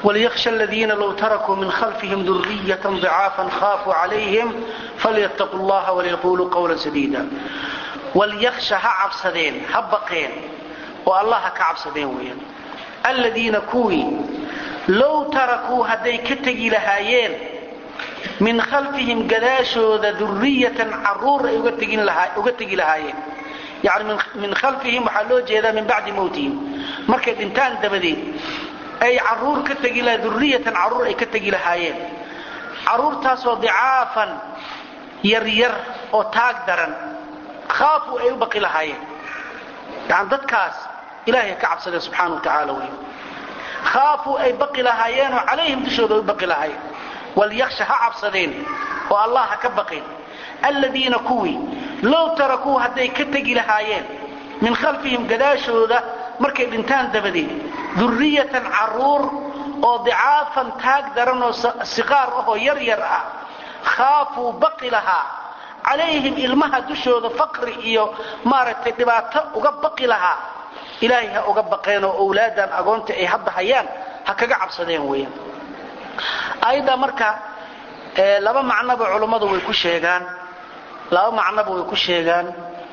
وليخشى الذين لو تركوا من خلفهم ذرية ضعافا خافوا عليهم فليتقوا الله وليقولوا قولا سديدا وليخشى هعبسدين هبقين والله كعبسدين وين الذين كوي لو تركوا هدي كتجي لهايين من خلفهم قداشود ذرية عرور يقتجي لهايين يعني من من خلفهم وحلو جيدا من بعد موتهم مركز انتان دبدين ay caruur ka tegi laha duriyatan caruur ay ka tegi lahaayeen caruurtaasoo dicaafan yaryar oo taag daran khaafuu ay u baqi lahaayeen yani dadkaas ilaahay ka cabsadeen subxaana wa tacaala wey khaafuu ay baqi lahaayeenoo calayhim dushooda ay u baqi lahaayeen walyaksha ha cabsadeen oo allah ha ka baqeen alladiina kuwii low tarakuu hadday ka tegi lahaayeen min khalfihim gadaashooda markay dhintaan dabadeed duriyatan caruur oo dicaafan taag daran oo siqaar ahoo yar yar ah khaafuu baqi lahaa calayhim ilmaha dushooda faqri iyo maaragtay dhibaato uga baqi lahaa ilaahay ha uga baqeen oo owlaadan agoonta ay hadda hayaan ha kaga cabsadeen weeyaan ayadda marka laba macnoba culummadu way ku sheegaan laba macnoba way ku sheegaan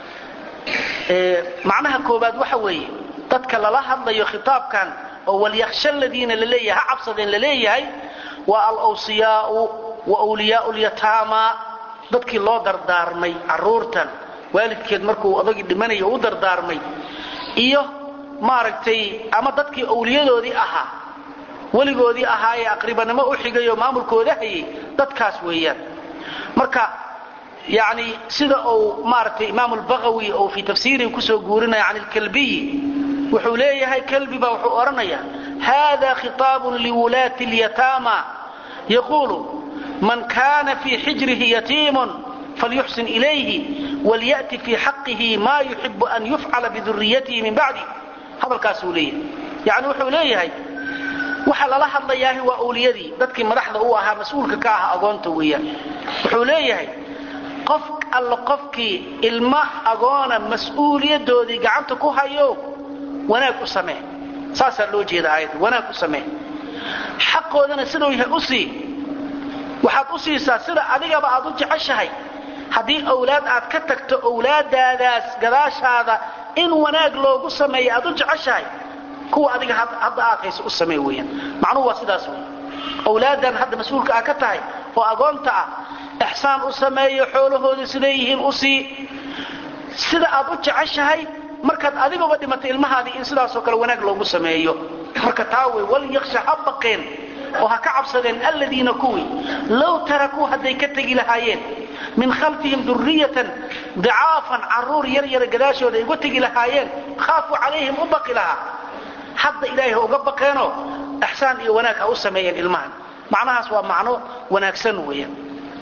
macnaha koobaad waxa weeye dadka lala hadlayo khitaabkan oo walyakhsha aladiina laleeyahay ha cabsadeen laleeyahay waa alawsiyaau wa wliyaau lyataama dadkii loo dardaarmay caruurtan waalidkeed markuu odagii dhimanayo u dardaarmay iyo maaragtay ama dadkii awliyadoodii ahaa weligoodii ahaa ee aqribanimo u xigay oo maamulkooda hayay dadkaas weeyaan marka yani sida uu maaragtay imaam lbagawi oo fii tafsiirihi kusoo guurinaya can lkalbiyi wuxuu leeyahay kalbi baa wuxuu odhanaya hada khiطaab liwulaati اlyataama yaquulu man kana fii xijrihi yatiimun falyuxsin ilayhi walyأti fii xaqihi ma yuxibu an yufcala biduriyatihi min bacdi hadalkaasuu leeyahay yani wuxuu leeyahay waxa lala hadlayaahi waa awliyadii dadkii madaxda u ahaa mas-uulka ka ah agoonta weeyaan wuxuu leeyahay qof alla qofkii ilmo agoona mas-uuliyadoodii gacanta ku hayo wanaag u samee saasaa loo jeeda aayadda wanaag u samee xaqoodana siduu yahay u sii waxaad u siisaa sida adigaba aad u jeceshahay haddii awlaad aad ka tagto awlaadaadaas gadaashaada in wanaag loogu sameeya aad u jeceshahay kuwa adiga hadda aad hayso u samee weeyaan macnuhu waa sidaas wey awlaadan hadda mas-uulka ah ka tahay oo agoonta ah ixsaan u sameeyo xoolahooda siday yihiin u sii sida aad u jeceshahay markaad adigaba dhimatay ilmahaadii in sidaasoo kale wanaag loogu sameeyo marka taa wey walyaksha ha baqeen oo ha ka cabsadeen alladiina kuwii low tarakuu hadday ka tegi lahaayeen min khalfihim duriyatan dicaafan caruur yar yara gadaashooda ay uga tegi lahaayeen khaafuu calayhim u baqi lahaa hadda ilaahay ha uga baqeenoo ixsaan iyo wanaag ha u sameeyeen ilmahan macnahaas waa macno wanaagsan weeyaan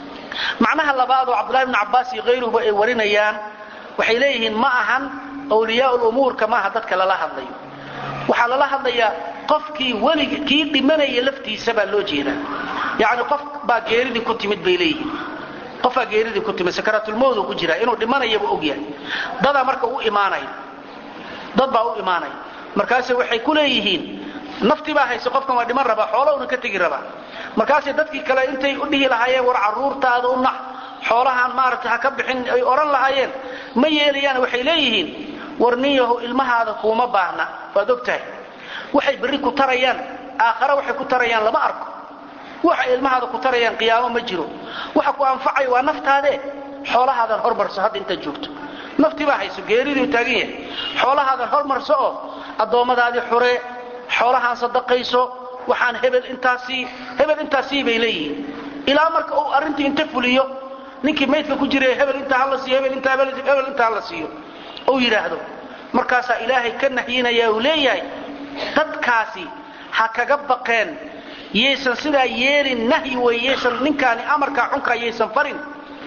macnaha labaad oo cabdullahi bnu cabbaas iyo hayruhuba ay warinayaan waxay leeyihiin ma ahan awliyaa lumuurka maaha dadka lala hadlayo waxaa lala hadlayaa qofkii welig kii dhimanaya laftiisa baa loo jeedaa yacni qof baa geeridii ku timid bay leeyihiin qofbaa geeridii ku timid sakaraatulmowdu ku jiraa inuu dhimanayaba ogyahay dadaa marka u imaanaya dad baa u imaanaya markaase waxay ku leeyihiin nafti baa hayse qofkan waa dhiman rabaa xoolahuna ka tegi rabaa markaasay dadkii kale intay u dhihi lahaayeen war caruurtaada u nax xoolahaan maaragtay ha ka bixin ay odhan lahaayeen ma yeelayaan waxay leeyihiin war nin yahu ilmahaada kuuma baahna waad og tahay waxay berri ku tarayaan aakhare waxay ku tarayaan lama arko waxay ilmahaada ku tarayaan qiyaamo ma jiro waxa ku anfacaya waa naftaadee xoolahaadan hormarso hadda intaad joogto nafti baa hayso geeriduu taagan yahay xoolahaadan hormarso oo addoommadaadii xuree xoolahaan sadaqayso waxaan hebel intaasii hebel intaasii bay leeyihiin ilaa marka uu arrintii inta fuliyo ninkii maydka ku jira hebel intaa hala siiyo hebel intaa hebel intaa hala siiyo uu yidhaahdo markaasaa ilaahay ka nahyinaya uu leeyahay dadkaasi ha kaga baqeen yaysan sidaa yeelin nahyi wey yaysan ninkaani amarkaa xunkaa yaysan farin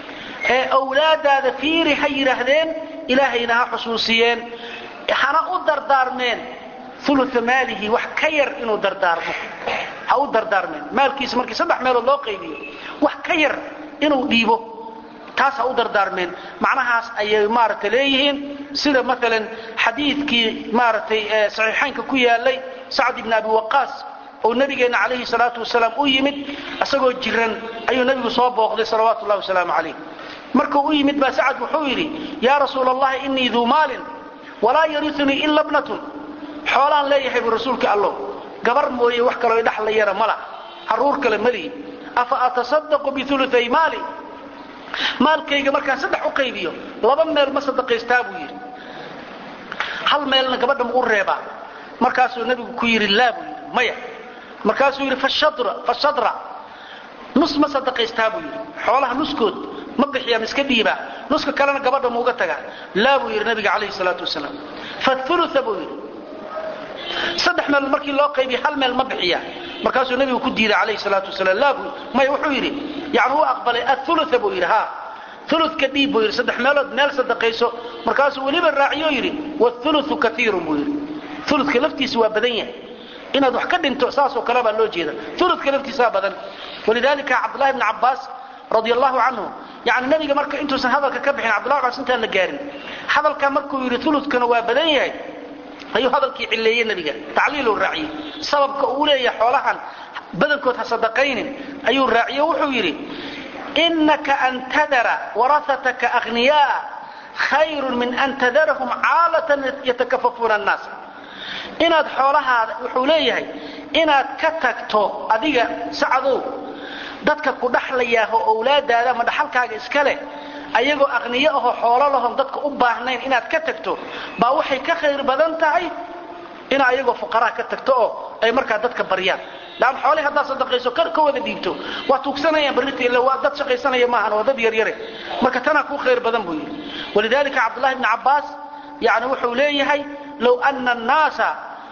ee awlaadaada fiiri ha yidhaahdeen ilaahayna ha xusuusiyeen hana u dardaarmeen ulua maalihi wax ka yar inuu dardaarmo ha u dardaarmeen maalkiisa markii saddex meelood loo qaybiyo wax ka yar inuu dhiibo taas ha u dardaarmeen macnahaas ayay maaragta leeyihiin sida maalan xadiidkii maaragtay saxiixaynka ku yaalay sacd ibn abi waqaas oo nabigeenna calayhi salaatu wasalaam u yimid isagoo jiran ayuu nebigu soo booqday salawaatu ullahi wasalaamu calayh markuu u yimid baa sacad wuxuu yidhi yaa rasuula allahi innii duu maalin walaa yariunii ila bnatun xoolaan leeyahay buu rasuulka allow gabar mooye wax kaloo idhaxlayana mala carruur kale malihi afa atasadaqu biuluay maali maalkayga markaan saddex u qaybiyo laba meel ma sadaqaystaa buu yidhi hal meelna gabadha mau reebaa markaasuu nebigu ku yidhi laa buu yidhi maya markaasuu yidhi fashadra nus ma sadaqaystaa buu yidhi xoolaha nuskood ma bixiyaa ma iska dhiibaa nuska kalena gabadha mauga tagaa laa buu yidhi nabiga calayhi salaatu wasalaam faulua buu yidhi saddex meel markii loo qaybiya hal meel ma bixiya markaasuu nebigu ku diiday calayhi salaatu wasalaam laa buu maya wuxuu yidhi yani u aqbalay aulua buu yidhi ha uludka dhiib buu yidhi saddex meelood meel sadaqayso markaasuu weliba raaciyo yidhi wauluu kaiirun buu yidhi uludka laftiisa waa badan yahay inaad wax ka dhinto saasoo kale baa loo jeeda uludka laftiisaa badan walidaalika cabdullahi bni cabbaas radi allahu canhu yani nabiga marka intuusan hadalka ka bixin cabdullahi cabbaas intaan la gaarin hadalkaa markuu yidhi uludkana waa badan yahay ayuu hadalkii cilleeyey nebiga tacliiluu raaciyey sababka uu leeyahay xoolahan badankood ha sadaqaynin ayuu raaciyo wuxuu yidhi inaka an tadara waraataka akhniyaa khayrun min an tadarahum caalatan yatakafafuuna annaas inaad xoolahaada wuxuu leeyahay inaad ka tagto adiga sacadow dadka ku dhaxlayaaho owlaadaada ama dhaxalkaaga iska leh ayagoo aqniyo ahoo xoolo lahon dadka u baahnayn inaad ka tagto baa waxay ka khayr badan tahay ina ayagoo fuqaraa ka tagto oo ay markaa dadka baryaan laan xoolihii haddaad sadaqayso ka wada dhiibto waa tuugsanayaan barrita illa waa dad shaqaysanaya maahan waa dad yaryare marka tanaa kuu khayr badan buu yidhi walidaalika cabdullahi bni cabbaas yani wuxuu leeyahay low ana annaasa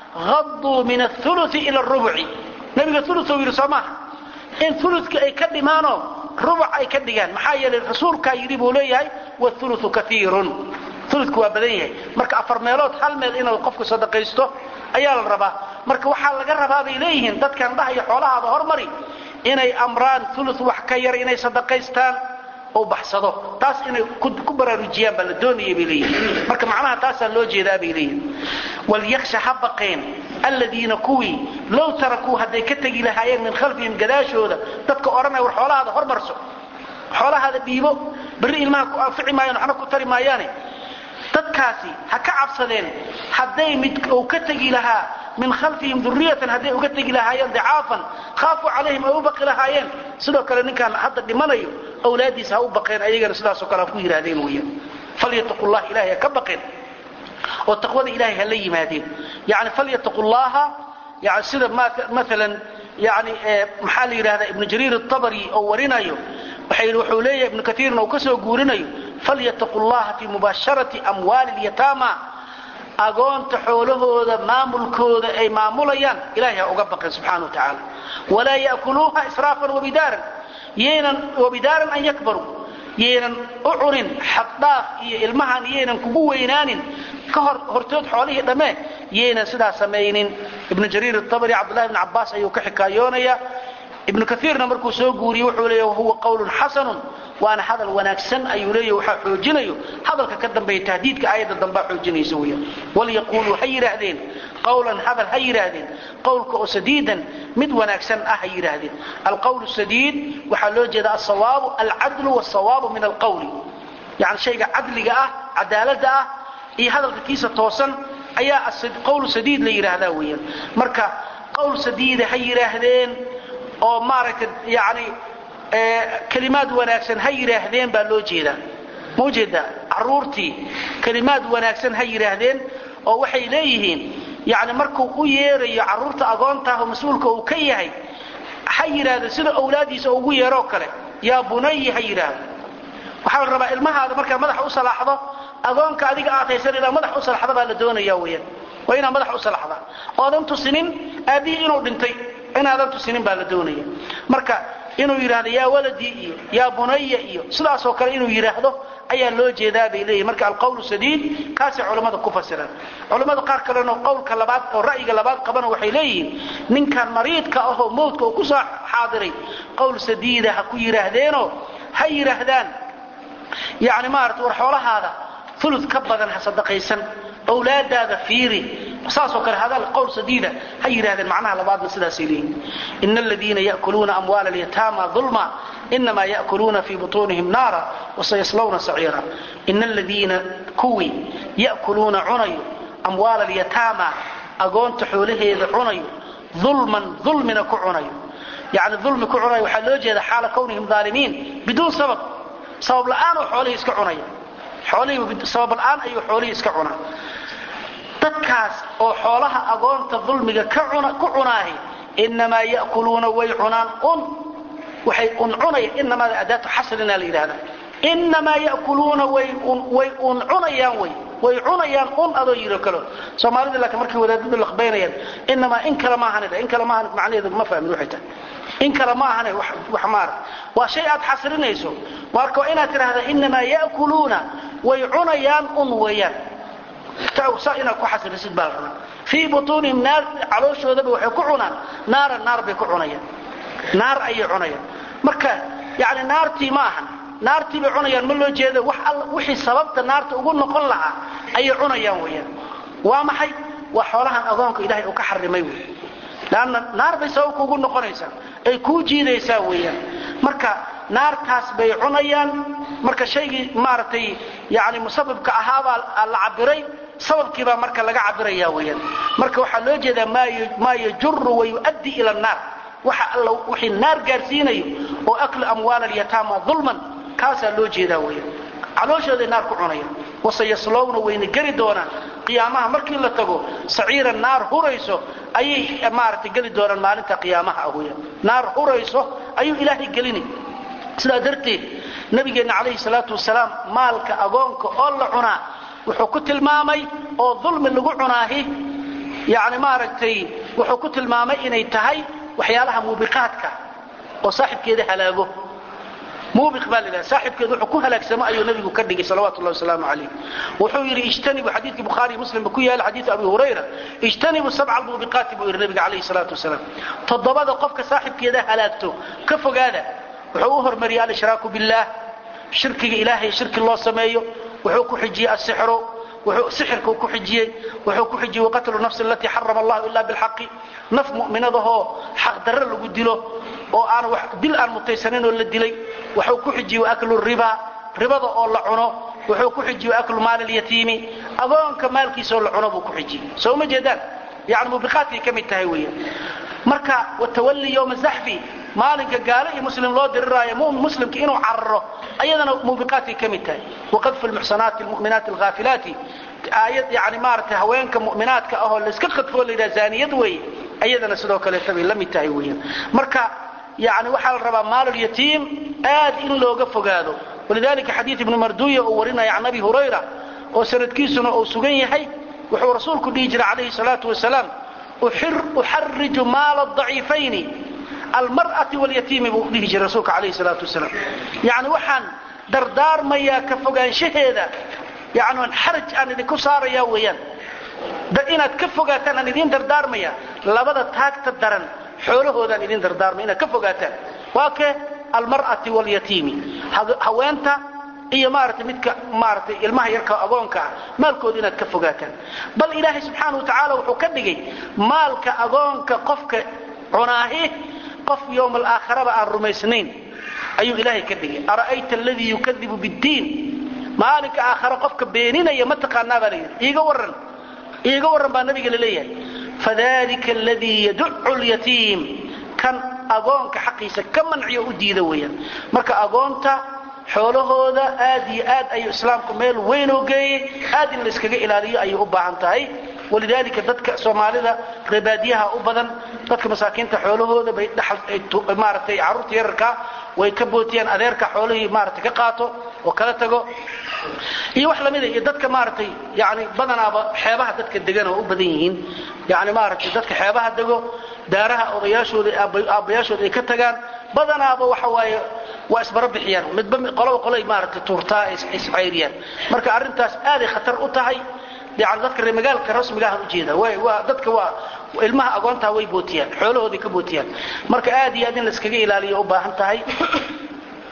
hadduu min aului ila arubuci nebiga ulu yidhi soo maaha in uludka ay ka dhimaanoo rubuc ay ka dhigaan maxaa yeelay rasuulkaa yidhi buu leeyahay wauluu kaiirun uludku waa badan yahay marka afar meelood hal meel inuu qofku sadaqaysto ayaa la rabaa marka waxaa laga rabaa bay leeyihiin dadkan dhahaya xoolahaada hormari inay amraan ulu wax ka yar inay sadaqaystaan oo baxsado taas inay ku baraarujiyaan baa la doonaya bay leeyihiin marka macnaha taasaa loo jeedaa bay leeyihiin walyaksha ha baqeen alladiina kuwii low tarakuu hadday ka tegi lahaayeen min khalfihim gadaashooda dadka odhanaya war xoolahaada hormarso xoolahaada dhiibo berri ilmaha ku anfici maayaan waxna ku tari maayaane dadkaasi ha ka cabsadeen hadday mid uu ka tegi lahaa min khalfihim duriyatan hadday uga tegi lahaayeen dicaafan khaafuu calayhim ay u baqi lahaayeen sidoo kale ninkaan hadda dhimanayo awlaadiisa ha u baqeen ayagana sidaasoo kale ha ku yidhaahdeen weeyaan falyataqu llah ilahay ha ka baqeen oo taqwada ilahay ha la yimaadeen yani falyataqu llaha yani sida maalan yani maxaa la yidhahdaa ibnu jariir atabari oo warinayo wuxuu leeyahay ibnu kaiirna uu ka soo guurinayo falyataqu llaha fii mubaasharati amwaali lyataama agoonta xoolahooda maamulkooda ay maamulayaan ilahay ha uga baqeen subxana wa tacaala walaa ya'kuluuha israafan wabidaaran yaynan wabidaaran an yakbaruu yaynan u cunin xaddhaaf iyo ilmahan yaynan kugu weynaanin ka hor hortood xoolihii dhammee yaynan sidaa samaynin ibnu jariir atabari cabdullahi bn cabbaas ayuu ka xikaayoonaya ibnu kaiirna markuu soo guuriyey wuxuu leeya wahuwa qawlun xasanun waana hadal wanaagsan ayuu leeya waxaa xoojinayo hadalka ka dambeeya tahdiidka aayadda dambaa xoojinaysa weya walyaquuluu ha yidhaahdeen qawlan hadal ha yidhaahdeen qowlka oo sadiidan mid wanaagsan ah ha yidhaahdeen alqawlu sadiid waxaa loo jeeda asawaabu alcadlu wsawaabu min alqawli yani shayga cadliga ah cadaalada ah iyo hadalka kiisa toosan ayaa qawlu sadiid la yidhaahdaa weeyaan marka qowl sadiida ha yidhaahdeen oo maaragtay yani kelimaad wanaagsan ha yidhaahdeen baa loo jeedaa ma ujeedaa caruurtii kelimaad wanaagsan ha yidhaahdeen oo waxay leeyihiin yani markuu u yeerayo caruurta agoontaah oo mas-uulka uu ka yahay ha yidhaahdo sida awlaadiisa ugu yeeroo kale yaa bunayi ha yidhaahdo waxaa la rabaa ilmahaada markaa madaxa u salaaxdo agoonka adiga aad haysan inaad madax u salaxda baa la doonaya weyaan waa inaad madax u salaxda oodan tusinin aabbihii inuu dhintay inaadan tusinin baa la doonaya marka inuu yidhaahdo yaa waladii iyo yaa bunaya iyo sidaasoo kale inuu yidhaahdo ayaa loo jeedaa bay leeyihin marka alqawlu sadiid kaasay culammada ku fasiraan culammada qaar kalena qowlka labaad oo ra'yiga labaad qabana waxay leeyihiin ninkan mariidka ahoo mawdka uu ku soo xaadiray qowl sadiida ha ku yidhaahdeenoo ha yidhaahdaan yani maarata war xoolahaada ulud ka badan ha sadaqaysan awlaadaada fiiri saasoo kale hadal qowl sadiida ha yidhahdeen macnaha labaadna sidaasay leeyihin ina aladiina ya'kuluuna amwaala alyataama dulma inamaa ya'kuluuna fii butuunihim naara wasayaslawna saciira ina aladiina kuwii ya'kuluuna cunayo amwaala alyataama agoonta xoolaheeda cunayo dulman dulmina ku cunayo yani dulmi ku cunayo waxaa loo jeeda xaala kawnihim aalimiin biduun sabab sabab la'aanoo xoolihii iska cunaya xoolihii sabab la'aan ayuu xoolihii iska cunaa dadkaas oo xoolaha agoonta dulmiga ku cunaahi inamaa ya'kuluuna way cunaan un waxay un cunayaan inamaada adaatu xasrina la yidhahda inamaa ya'kuluuna way un cunayaan way way cunayaan un adoo yiro kalo soomaalida laakiin markay wadaadadu laqbaynayaan inamaa in kale maahanida in kale maahan macnaheedu ma fahmin waxay tahay in kale ma ahane wax maara waa shay aad xasrinayso marka waa inaad tidhahda inamaa ya'kuluuna way cunayaan un weeyaan saa inaad ku xasrisid baa la rabaa fii butuunihim naar calooshoodaba waxay ku cunaan naara naar bay ku cunayaan naar ayay cunayaan marka yani naartii ma ahan naartii bay cunayaan ma loo jeedo wax all wixii sababta naarta ugu noqon lahaa ayay cunayaan weeyaan waa maxay waa xoolahan agoonka ilaahay uu ka xarimay wey lanna naar bay sababka ugu noqonaysaa ay kuu jiidaysaa weeyaan marka naartaas bay cunayaan marka shaygii maaragtay yani musabibka ahaabaa la cabiray sababkiibaa marka laga cabiraya weyaan marka waxaa loo jeedaa maa yajuru wayu'addi ila annaar waxa alla wixii naar gaarsiinayo oo aklu amwaal alyataama dulman kaasaa loo jeedaa weyaan calooshooday naar ku cunayaan wasayaslowna wayna geli doonaan qiyaamaha markii la tago saciira naar hurayso ayay maaragtay geli doonaan maalinta qiyaamaha ah weyaan naar hurayso ayuu ilaahay gelini sidaa darteed nabigeenna calayhi salaatu wasalaam maalka agoonka oo la cunaa wuxuu ku tilmaamay oo dulmi lagu cunaahi yani maaragtay wuxuu ku tilmaamay inay tahay waxyaalaha muubiqaadka oo saaxibkeeda halaago muubiq baa la saaxibkeeda wuxuu ku halaagsamo ayuu nabigu ka dhigay salawatu llahi wasalaamu calayh wuxuu yidhi ijtanibu xadiidkii bukhaari muslimba ku yaala xadiidu abi hurayra ijtanibu sabca almuubiqaati buu yidhi nabiga calayhi salaatu wasalaam toddobada qofka saaxibkeeda halaagto ka fogaada wuxuu u hormariyey alshraaku billaah shirkiga ilaahay shirki loo sameeyo wuxuu ku xijiyey asixru wuxuu sixirkuu ku xijiyey wuxuu ku xijiyey waqatlu nafsi alatii xarama allahu ila bilxaqi naf mu'minadahoo xaq darre lagu dilo oo aan wax dil aan mutaysanin oo la dilay wuxuu ku xijiyey waaklu riba ribada oo la cuno wuxuu ku xijiyey waaklu maal alyatiimi agoonka maalkiisa oo la cuno buu ku xijiyey soo ma jeedaan yani mubiqaadkay ka mid tahay weeyaan marka watawalli yowma zaxfi maalinka gaalo iyo muslim loo diriraayo mumin muslimka inuu cararo ayadana muubiqaadkay ka mid tahay waqadfu lmuxsanaati lmu'minaati alghaafilaati aayad yani maaragtay haweenka mu'minaadka ahoo layska qadfoo la yidhaha zaaniyad weeye ayadana sidoo kaleeta bay la mid tahay weeyaan marka yani waxaa la rabaa maalulyatiim aad in looga fogaado walidalika xadiid ibnu marduya uu warinaya can abi hurayra oo sanadkiisuna uu sugan yahay wuxuu rasuulku dhihi jiray calayhi salaatu wasalaam uxariju maala daciifayni almar'ati walyatiimi buu dhihi jiray rasuulka calayhi salaatu wasalaam yani waxaan dardaarmayaa ka fogaanshaheeda yani xaraj aan idinku saaraya weeyaan inaad ka fogaataan aan idin dardaarmaya labada taagta daran xoolahoodaan idin dardaarmaya inaad ka fogaataan waa ke almar'ati walyatiimi haweenta iyo maaragtay midka maaragtay ilmaha yarka agoonka ah maalkooda inaad ka fogaataan bal ilaahay subxaana wa tacaala wuxuu ka dhigay maalka agoonka qofka cunaahi qof yowma alaakhiraba aan rumaysnayn ayuu ilaahay ka dhigay ara'ayta aladii yukadibu biddiin maalinka aakhare qofka beeninaya ma taqaanaa baa layidhi iiga warran iiga warran baa nabiga laleeyahay fadalika aladii yaducu lyatiim kan agoonka xaqiisa ka manciyo u diida weeyaan marka agoonta xoolahooda aad iyo aad ayuu islaamku meel weyn oo geeyey aad in layskaga ilaaliyo ayay u baahan tahay walidaalika dadka soomaalida reebaadiyaha u badan dadka masaakiinta xoolahooda bay maaragtay carruurta yararka way ka bootiyaan adeerka xoolihii maaragtay ka qaato oo kala tago iyo wax lamida iyo dadka maaragtay yani badanaaba xeebaha dadka degan oo u badan yihiin yani maaragtay dadka xeebaha dego daaraha odayaashooda aabbayaashooda ay ka tagaan badanaaba waxa waaye waa isbara bixiyaan midba qoloba qolay maaragtay tuurtaa iscayriyaan marka arrintaas aaday khatar u tahay yani dadka reer magaalka rasmiga ah ujeeda waa dadka waa ilmaha agoontaa way bootiyaan xoolahooday ka bootiyaan marka aad iyo aad in layskaga ilaaliyo u baahan tahay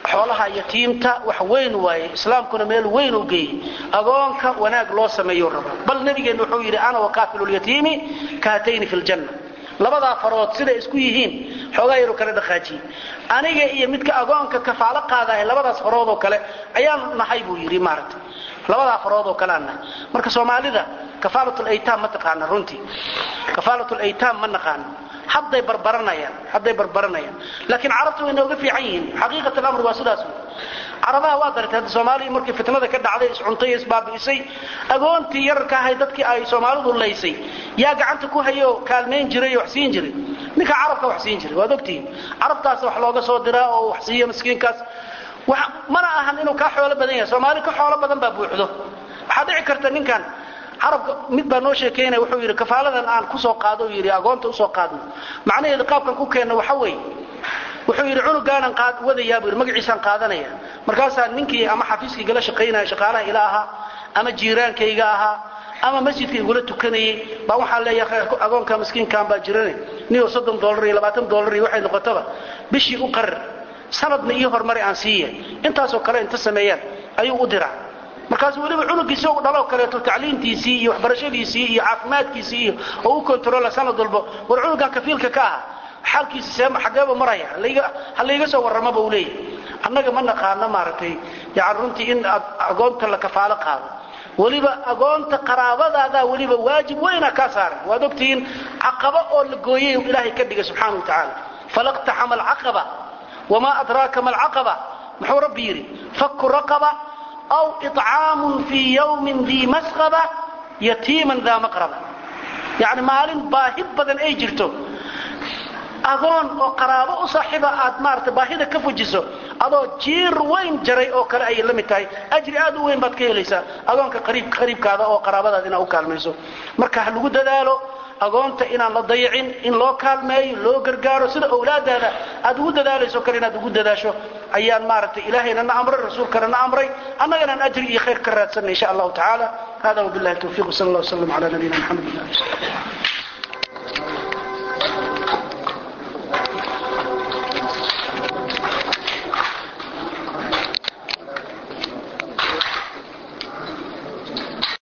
xoolaha yatiimta wax weyn waaye islaamkuna meel weyn u geeyey agoonka wanaag loo sameeyo raba bal nabigeenna wuxuu yidhi ana wakaafilu lyatiimi kahatayni fi ljanna labadaa farood siday isku yihiin xoogaa yaru kala dhaqaajiyey aniga iyo midka agoonka kafaalo qaadahay labadaas farood oo kale ayaan nahay buu yidhi maaragtay labadaa farood oo kale aan nahay marka soomaalida kafaalat laytaam ma taqaana runtii kafaalat laytaam ma naqaano hadday barbaranayaan hadday barbaranayaan laakiin carabtu way nooga fiican yihiin xaqiiqat alamr waa sidaas wey carabaha waa daratay hadda soomaaliya markii fitnada ka dhacday iscuntay isbaabi'isay agoontii yararka ahay dadkii ay soomaalidu laysay yaa gacanta ku hayo kaalmayn jiray oo wax siin jiray ninka carabka wax siin jiray waad ogtihiin carabtaas wax looga soo diraa oo wax siiya miskiinkaas mana ahan inuu kaa xoolo badan yahay soomaali ka xoolo badan baa buuxdo waxaa dhici karta ninkan carabka mid baa noo sheekaynaya wuxuu yidhi kafaaladan aan kusoo qaado u yidhi agoonta usoo qaadno macnaheedu qaabkan ku keenno waxa weeye wuxuu yidhi cunugaanan wadayaa buu yidhi magaciisaan qaadanaya markaasaa ninkii ama xafiiskii gala shaqaynaya shaqaalaha ila ahaa ama jiiraankayga ahaa ama masjidka igula tukanayay baa waxaan leeyahay agoonka miskiinkan baa jirane niyo soddon dollar iyo labaatan dollar iyo waxay noqotaba bishii u qarar sanadna ii horumari aan siiya intaasoo kale inta sameeyaan ayuu u diraa markaasu weliba cunugiisi u dhaloo kaleeto tacliintiisii iyo waxbarashadiisii iyo caafimaadkiisii iyo oo u kontarola sanad walbo war cunugan kafiilka ka aha xaalkiisa see xageeba maraya ha layga soo warramaba uu leeyahay annaga ma naqaano maaragtay yani runtii in agoonta la kafaalo qaado weliba agoonta qaraabadaadaa weliba waajib weyna kaa saaran waad ogtihiin caqaba oo la gooyay ilaahay ka dhigay subxaana wa tacaala falaqtaxama alcaqaba wamaa adraaka ma alcaqaba muxuu rabbi yidhi fakku raqaba aw icaamun fii yawmin dii masqaba yatiiman daa maqraba yacni maalin baahi badan ay jirto agoon oo qaraabo u saaxiiba aad maarata baahida ka fujiso adoo jiir weyn jaray oo kale ayay la mid tahay ajri aad u weyn baad ka helaysaa agoonka qariibkaada oo qaraabadaada inaad u kaalmayso marka ha lagu dadaalo agoonta inaan la dayacin in loo kaalmeeyo loo gargaaro sida owlaadaada aad ugu dadaalayso kale inaad ugu dadaasho ayaan maaragtay ilaahayna na amray rasuulkana na amray annaganaan ajri iyo khayr ka raadsanay insha allahu tacaala hada wabillahi tawfiq sal allah wasalam ala nabiyina maxamed